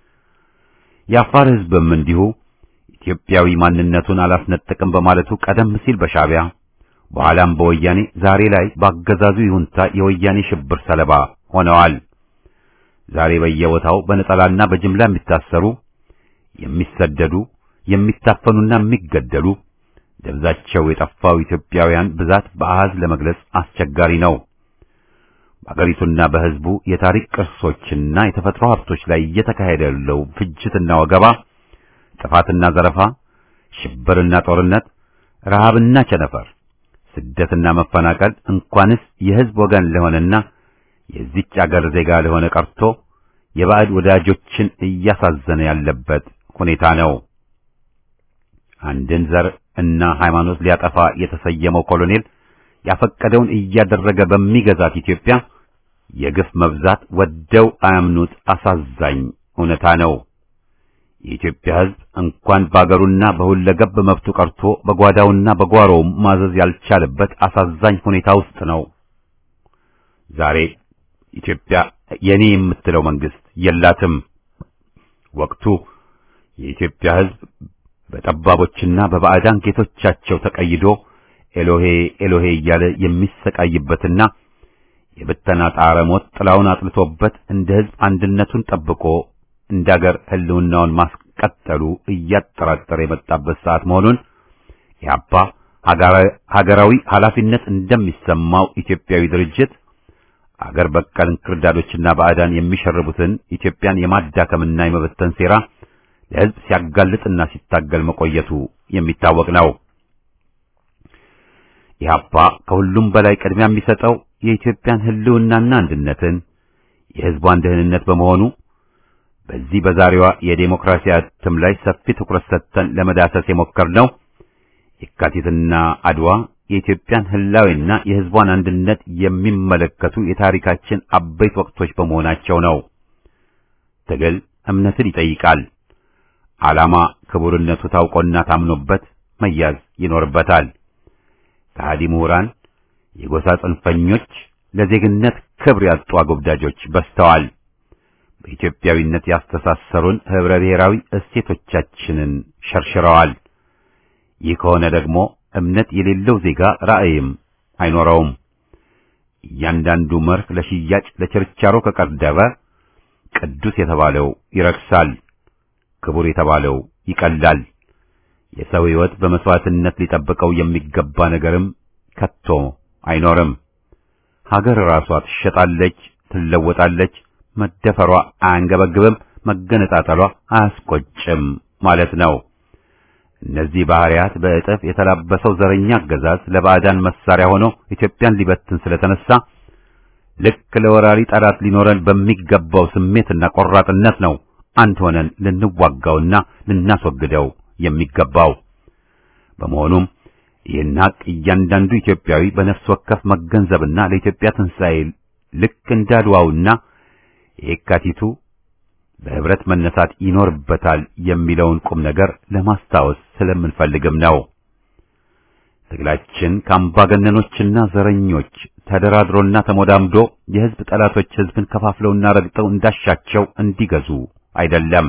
የአፋር ሕዝብም እንዲሁ ኢትዮጵያዊ ማንነቱን አላስነጥቅም በማለቱ ቀደም ሲል በሻዕቢያ በኋላም በወያኔ ዛሬ ላይ በአገዛዙ ይሁንታ የወያኔ ሽብር ሰለባ ሆነዋል። ዛሬ በየቦታው በነጠላና በጅምላ የሚታሰሩ የሚሰደዱ የሚታፈኑና የሚገደሉ ደብዛቸው የጠፋው ኢትዮጵያውያን ብዛት በአሃዝ ለመግለጽ አስቸጋሪ ነው። በአገሪቱና በሕዝቡ የታሪክ ቅርሶችና የተፈጥሮ ሀብቶች ላይ እየተካሄደ ያለው ፍጅትና ወገባ፣ ጥፋትና ዘረፋ፣ ሽብርና ጦርነት፣ ረሃብና ቸነፈር፣ ስደትና መፈናቀል እንኳንስ የሕዝብ ወገን ለሆነና የዚች አገር ዜጋ ለሆነ ቀርቶ የባዕድ ወዳጆችን እያሳዘነ ያለበት ሁኔታ ነው። አንድን ዘር እና ሃይማኖት ሊያጠፋ የተሰየመው ኮሎኔል ያፈቀደውን እያደረገ በሚገዛት ኢትዮጵያ የግፍ መብዛት ወደው አያምኑት አሳዛኝ እውነታ ነው። የኢትዮጵያ ሕዝብ እንኳን በአገሩና በሁለገብ መብቱ ቀርቶ በጓዳውና በጓሮውም ማዘዝ ያልቻለበት አሳዛኝ ሁኔታ ውስጥ ነው። ዛሬ ኢትዮጵያ የኔ የምትለው መንግስት የላትም። ወቅቱ የኢትዮጵያ ሕዝብ በጠባቦችና በባዕዳን ጌቶቻቸው ተቀይዶ ኤሎሄ ኤሎሄ እያለ የሚሰቃይበትና የብተና ጣረ ሞት ጥላውን አጥልቶበት እንደ ሕዝብ አንድነቱን ጠብቆ እንደ አገር ሕልውናውን ማስቀጠሉ እያጠራጠረ የመጣበት ሰዓት መሆኑን ኢህአፓ ሀገራዊ ኃላፊነት እንደሚሰማው ኢትዮጵያዊ ድርጅት አገር በቀል እንክርዳዶችና ባዕዳን የሚሸርቡትን ኢትዮጵያን የማዳከምና የመበተን ሴራ ለሕዝብ ሲያጋልጥና ሲታገል መቆየቱ የሚታወቅ ነው። ኢህአፓ ከሁሉም በላይ ቅድሚያ የሚሰጠው የኢትዮጵያን ሕልውናና አንድነትን የሕዝቧን ደህንነት በመሆኑ በዚህ በዛሬዋ የዴሞክራሲ እትም ላይ ሰፊ ትኩረት ሰጥተን ለመዳሰስ የሞከርነው የካቲትና አድዋ የኢትዮጵያን ህላዊና የሕዝቧን አንድነት የሚመለከቱ የታሪካችን አበይት ወቅቶች በመሆናቸው ነው። ትግል እምነትን ይጠይቃል። ዓላማ ክቡርነቱ ታውቆና ታምኖበት መያዝ ይኖርበታል። ከሃዲ ምሁራን፣ የጎሳ ጽንፈኞች፣ ለዜግነት ክብር ያጡ አጎብዳጆች በዝተዋል። በኢትዮጵያዊነት ያስተሳሰሩን ህብረ ብሔራዊ እሴቶቻችንን ሸርሽረዋል። ይህ ከሆነ ደግሞ እምነት የሌለው ዜጋ ራዕይም አይኖረውም። እያንዳንዱ መርህ ለሽያጭ ለችርቻሮ ከቀረበ ቅዱስ የተባለው ይረክሳል፣ ክቡር የተባለው ይቀላል። የሰው ሕይወት በመስዋዕትነት ሊጠብቀው የሚገባ ነገርም ከቶ አይኖርም። ሀገር ራሷ ትሸጣለች፣ ትለወጣለች። መደፈሯ አያንገበግብም፣ መገነጣጠሏ አያስቆጭም ማለት ነው። እነዚህ ባህሪያት በእጥፍ የተላበሰው ዘረኛ አገዛዝ ለባዕዳን መሳሪያ ሆኖ ኢትዮጵያን ሊበትን ስለተነሳ ልክ ለወራሪ ጠላት ሊኖረን በሚገባው ስሜትና ቆራጥነት ነው አንድ ሆነን ልንዋጋውና ልናስወግደው የሚገባው። በመሆኑም ይህን ሀቅ እያንዳንዱ ኢትዮጵያዊ በነፍስ ወከፍ መገንዘብና ለኢትዮጵያ ትንሣኤ ልክ እንዳድዋውና የካቲቱ በህብረት መነሳት ይኖርበታል የሚለውን ቁም ነገር ለማስታወስ ስለምንፈልግም ነው። ትግላችን ከአምባገነኖችና ዘረኞች ተደራድሮና ተሞዳምዶ የህዝብ ጠላቶች ህዝብን ከፋፍለውና ረግጠው እንዳሻቸው እንዲገዙ አይደለም።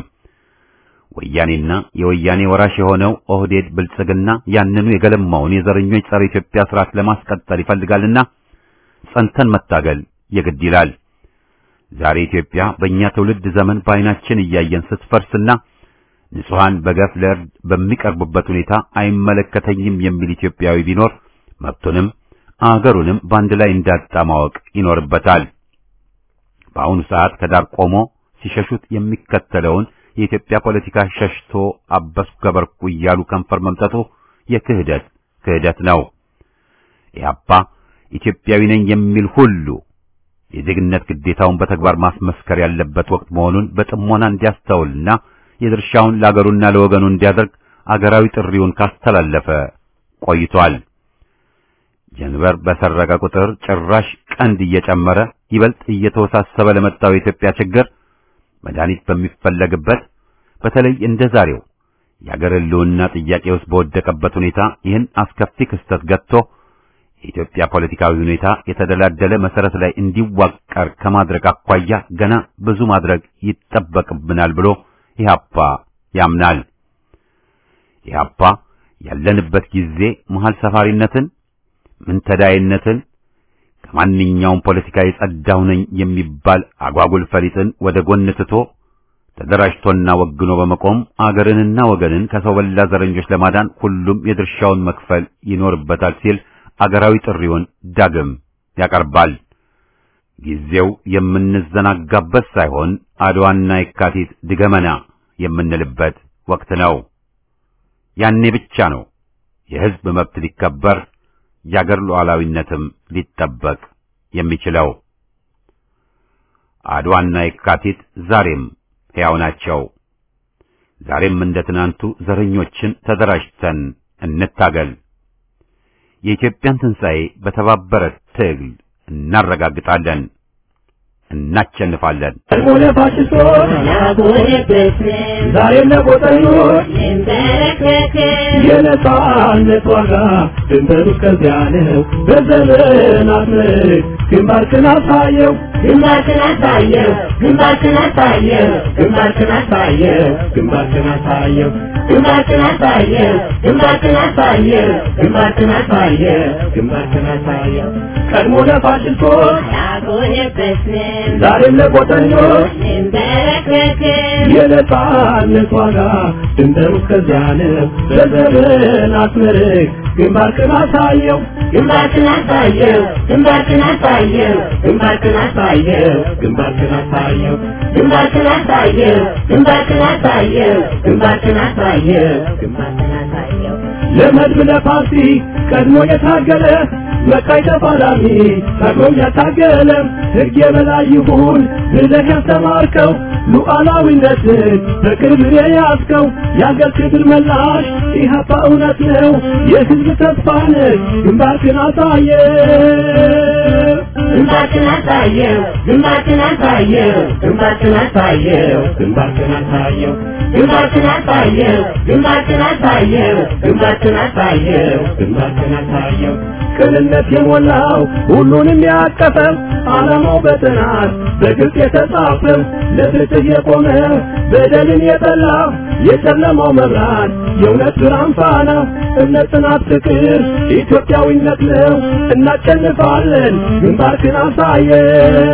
ወያኔና የወያኔ ወራሽ የሆነው ኦህዴድ ብልጽግና ያንኑ የገለማውን የዘረኞች ጸረ ኢትዮጵያ ስርዓት ለማስቀጠል ይፈልጋልና ጸንተን መታገል የግድ ይላል። ዛሬ ኢትዮጵያ በእኛ ትውልድ ዘመን በዓይናችን እያየን ስትፈርስና ንጹሐን በገፍ ለእርድ በሚቀርቡበት ሁኔታ አይመለከተኝም የሚል ኢትዮጵያዊ ቢኖር መብቱንም አገሩንም በአንድ ላይ እንዳጣ ማወቅ ይኖርበታል። በአሁኑ ሰዓት ከዳር ቆሞ ሲሸሹት የሚከተለውን የኢትዮጵያ ፖለቲካ ሸሽቶ አበስኩ ገበርኩ እያሉ ከንፈር መምጠቱ የክህደት ክህደት ነው። ኢህአፓ ኢትዮጵያዊ ነኝ የሚል ሁሉ የዜግነት ግዴታውን በተግባር ማስመስከር ያለበት ወቅት መሆኑን በጥሞና እንዲያስተውልና የድርሻውን ለአገሩና ለወገኑ እንዲያደርግ አገራዊ ጥሪውን ካስተላለፈ ቆይቷል። ጀንበር በሰረቀ ቁጥር ጭራሽ ቀንድ እየጨመረ ይበልጥ እየተወሳሰበ ለመጣው የኢትዮጵያ ችግር መድኃኒት በሚፈለግበት በተለይ እንደ ዛሬው የአገር ሕልውና ጥያቄ ውስጥ በወደቀበት ሁኔታ ይህን አስከፊ ክስተት ገጥቶ የኢትዮጵያ ፖለቲካዊ ሁኔታ የተደላደለ መሰረት ላይ እንዲዋቀር ከማድረግ አኳያ ገና ብዙ ማድረግ ይጠበቅብናል ብሎ ኢህአፓ ያምናል። ኢህአፓ ያለንበት ጊዜ መሃል ሰፋሪነትን፣ ምንተዳይነትን ከማንኛውም ፖለቲካ የጸዳሁ ነኝ የሚባል አጓጉል ፈሊጥን ወደ ጎን ትቶ ተደራጅቶና ወግኖ በመቆም አገርንና ወገንን ከሰው በላ ዘረኞች ለማዳን ሁሉም የድርሻውን መክፈል ይኖርበታል ሲል አገራዊ ጥሪውን ዳግም ያቀርባል። ጊዜው የምንዘናጋበት ሳይሆን አድዋና የካቲት ድገመና የምንልበት ወቅት ነው። ያኔ ብቻ ነው የሕዝብ መብት ሊከበር የአገር ሉዓላዊነትም ሊጠበቅ የሚችለው። አድዋና የካቲት ዛሬም ሕያው ናቸው። ዛሬም እንደ ትናንቱ ዘረኞችን ተደራጅተን እንታገል። የኢትዮጵያን ትንሣኤ በተባበረ ትግል እናረጋግጣለን፣ እናቸንፋለን። ሆነ ፋሽስቶች ዛሬም ለቆጠኞች የነጻነት ዋጋ ድንበሩ ከዚያ ነው። በዘመናት ምርክ ግንባርክን አሳየው ግንባርክን አሳየው ግንባርክን አሳየው ግንባርክን አሳየው ግንባርክን አሳየው ግንባርክን አሳየው ግንባርክን አሳየው ግንባርክን አሳየው ግንባርክን አሳየው ቀድሞ ለፋሽስቶች ያጎነበስን ዛሬም ለቆጠኞች እንበረከክን የነጻነት ዋጋ ድንበሩ ከዚያ ነው። በዘመናት ምርክ ግንባርክን አሳየው ግንባርክን አሳየው ግንባርክን አሳየው ግንባርክን አሳየው ግንባርክን አሳየው ግንባርክን አሳየው ግንባርክን አሳየው ግንባርክን አሳየው ግንባርክን አሳየው ለመድብ ለፓርቲ ቀድሞ የታገለ መቃይ ተፋላሚ ቀድሞም ያታገለ ሕግ የበላይ ይሁን ብለህ ያስተማርከው ሉዓላዊነትን በቅርብ የያዝከው የአገር ክብር መላሽ ኢህአፓ እውነት ነው የሕዝብ ተስፋ ነህ ግንባርክን አሳየ ግንባርክን አሳየው ግንባርክን አሳየው ግንባርክን አሳየው ግንባርክን አሳየው ግንባርክን አሳየው ግንባርክን አሳየው ግንባርክን አሳየው ግንባርክን አሳየው ቅንነት የሞላው ሁሉንም ያቀፈው ዓላማው በጥናት በግልጽ የተጻፈው ለፍትህ የቆመ በደልን የጠላ የጨለማው መብራት የእውነት ብርሃን ፋና እምነት፣ ጽናት፣ ፍቅር ኢትዮጵያዊነት ነው። እናሸንፋለን። ግንባርክን አሳየው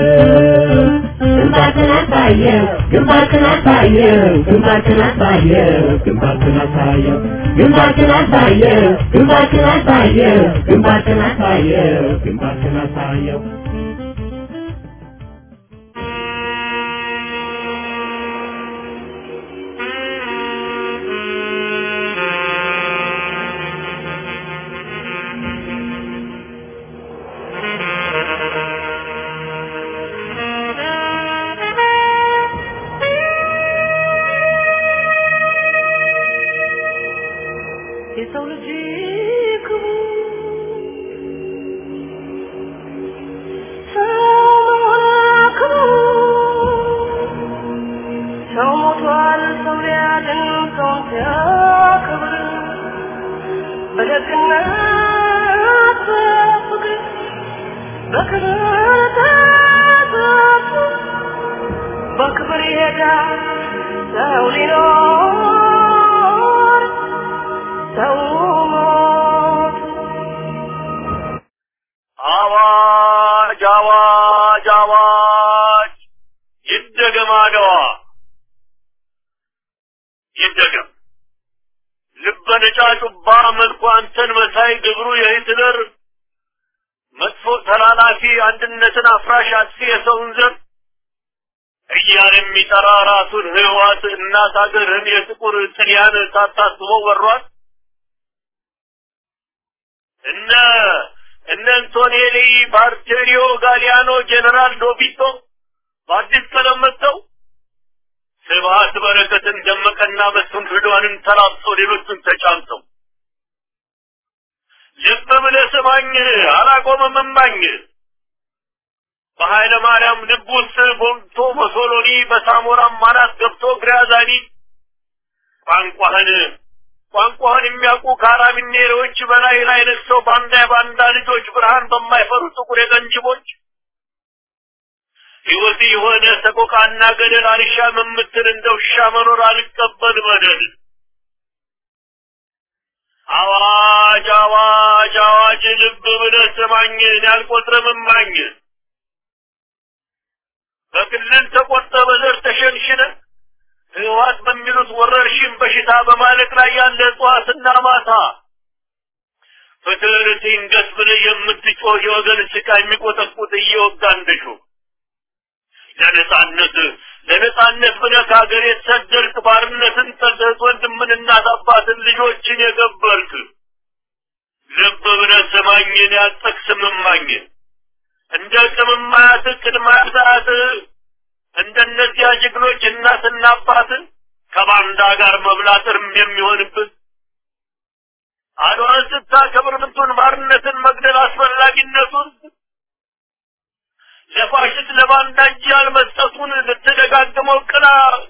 ግንባርክን አሳየው ግንባርክን አሳየው ግንባርክን አሳየው ግንባርክን አሳየው ግንባርክን አሳየው ግንባርክን አሳየው ግንባርክን አሳየው ግንባርክን አሳየው በክብር ይሄዳል ሰው ሊኖር ሰው ሞት አዋጅ አዋጅ አዋጅ ይደገም አድዋ ይደገም ልበ ነጫጩባ መልኩ አንተን መሳይ ግብሩ የሂትለር መጥፎ ተላላፊ አንድነትን አፍራሽ አጥፊ የሰውን ዘር እያለ የሚጠራ ራሱን ህዋት እናት ሀገርህን የጥቁር ጥልያን ሳታስበው ወሯል። እነ እነ አንቶኔሊ ባርቴሪዮ ጋሊያኖ ጄኔራል ዶቢቶ በአዲስ ቀለም መጥተው ስብሀት በረከትን ደመቀና መስፍን ፍዷንን ተላብሶ ሌሎቹን ተጫምተው ልብ ብለህ ስማኝ አላቆመም እማኝ በኃይለ ማርያም ልብ ውስጥ ቦልቶ በሶሎኒ በሳሞራም ማናት ገብቶ ግራዛኒ ቋንቋህን ቋንቋህን የሚያውቁ ካራቢኔሮች በላይ ላይ ነግሰው ባንዳ የባንዳ ልጆች ብርሃን በማይፈሩ ጥቁር የቀንጅቦች ሕይወት የሆነ ሰቆቃና ገደል አልሻም የምትል እንደ ውሻ መኖር አልቀበል በደል አዋጅ አዋጅ አዋጅ ልብ ብለህ ስማኝ እኔ አልቆጥርም እማኝ በክልል ተቆርጠ በዘር ተሸንሽነ ህወሓት በሚሉት ወረርሽኝ በሽታ በማለቅ ላይ ያለ እጽዋትና ማታ ፍትህን ሲንገስ ብለህ የምትጮህ የወገን ስቃይ የሚቆጠቁጥ እየወጋ እንደሹ ለነጻነት ለነጻነት ብለህ ከሀገር የተሰደድክ ባርነትን ጠልተህ ወንድምን እናት አባትን ልጆችን የገበርክ ልብ ብለህ ስማኝን ያጠቅስም እማኝ እንደ ቅምማያት ቅድማያት እንደነዚያ ጀግኖች እናትና አባት ከባንዳ ጋር መብላት እርም የሚሆንብህ አድዋን ስታከብር ምንቱን ባርነትን መግደል አስፈላጊነቱን ለፋሽስት ለባንዳ እጅ ያልመስጠቱን ልትደጋግመው ቅላ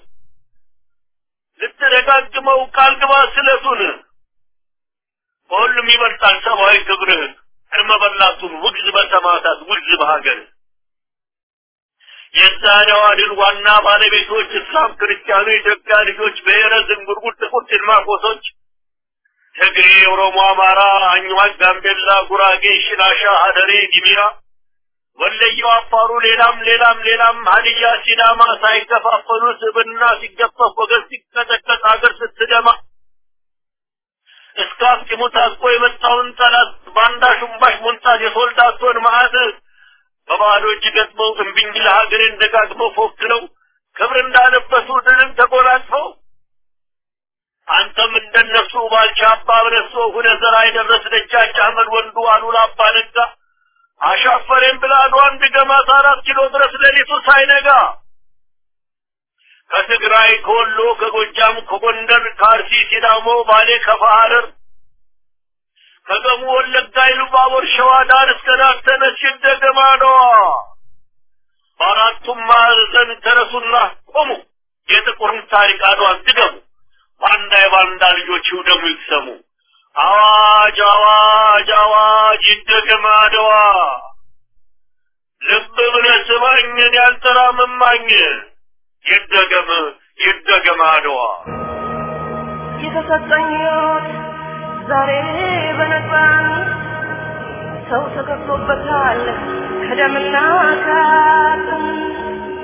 ልትደጋግመው ቃል ግባ ስለቱን በሁሉም ይበልጣል ሰብአዊ ክብርህ እርመ በላቱን ውግዝ በሰማዕታት ውግዝ በሀገር የዛሬዋ ድል ዋና ባለቤቶች እስላም፣ ክርስቲያኑ፣ የኢትዮጵያ ልጆች ብሔረ ዝንጉርጉር፣ ጥቁር ጭልማቆሶች፣ ትግሬ፣ ኦሮሞ፣ አማራ፣ አኝዋክ፣ ጋምቤላ፣ ጉራጌ፣ ሽናሻ፣ ሀደሬ፣ ጊሚራ፣ ወለየው፣ አፋሩ፣ ሌላም ሌላም ሌላም ሀዲያ፣ ሲዳማ ሳይከፋፈሉ ስብና ሲገፈፍ ወገን ሲቀጠቀጥ ሀገር ስትደማ እስከ አፍጢሙ ታጥቆ የመጣውን ጠላት ባንዳ ሹምባሽ ሞንታት የሶልዳቶን መዓት በባዶ እጅ ገጥመው እምቢኝ ለሀገሬን ደጋግመው ፎክረው ክብር እንዳለበሱ ድልን ተጎናጽፈው አንተም እንደነሱ ባልቻ አባ ብረሶ ሁነ ዘራ የደረስ ደጃች አህመድ ወንዱ አሉላ አባ ነጋ አሻፈሬን ብላ አድዋን ድገማት አራት ኪሎ ድረስ ሌሊቱ ሳይነጋ ከትግራይ ከወሎ ከጎጃም ከጎንደር ከአርሲ ሲዳሞ ባሌ ከፋ ሐረር ከገሙ ወለጋ ኢሉባቦር ሸዋ ዳር እስከ ዳር ተነሽ ደገማ ነዋ በአራቱም ማዕዘን ተነሱና ቆሙ የጥቁርን ታሪክ አድዋን ድገሙ ባንዳ የባንዳ ልጆች ይውደሙ ይቅሰሙ አዋጅ አዋጅ አዋጅ ይደገም አድዋ ልብ ብለህ ስማኝን ያልተራምማኝ ይደገም ይደገም አድዋ የተሰጠኝ ሕይወት ዛሬ በነፃን ሰው ተከፍሎበታል ከደምና ከአጥንት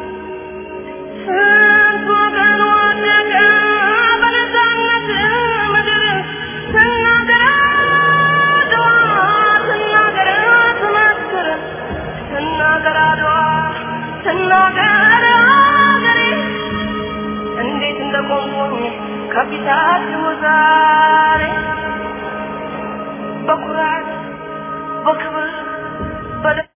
ስንት ወገን ወደቀ በነፃነት ምድር ስናገር አድዋ ስናገር ትመስክር ስናገር አድዋ ስናገር አገሬ እንዴት እንደቆምኩኝ ከፊታችሁ ዛሬ በኩራት በክብር በደ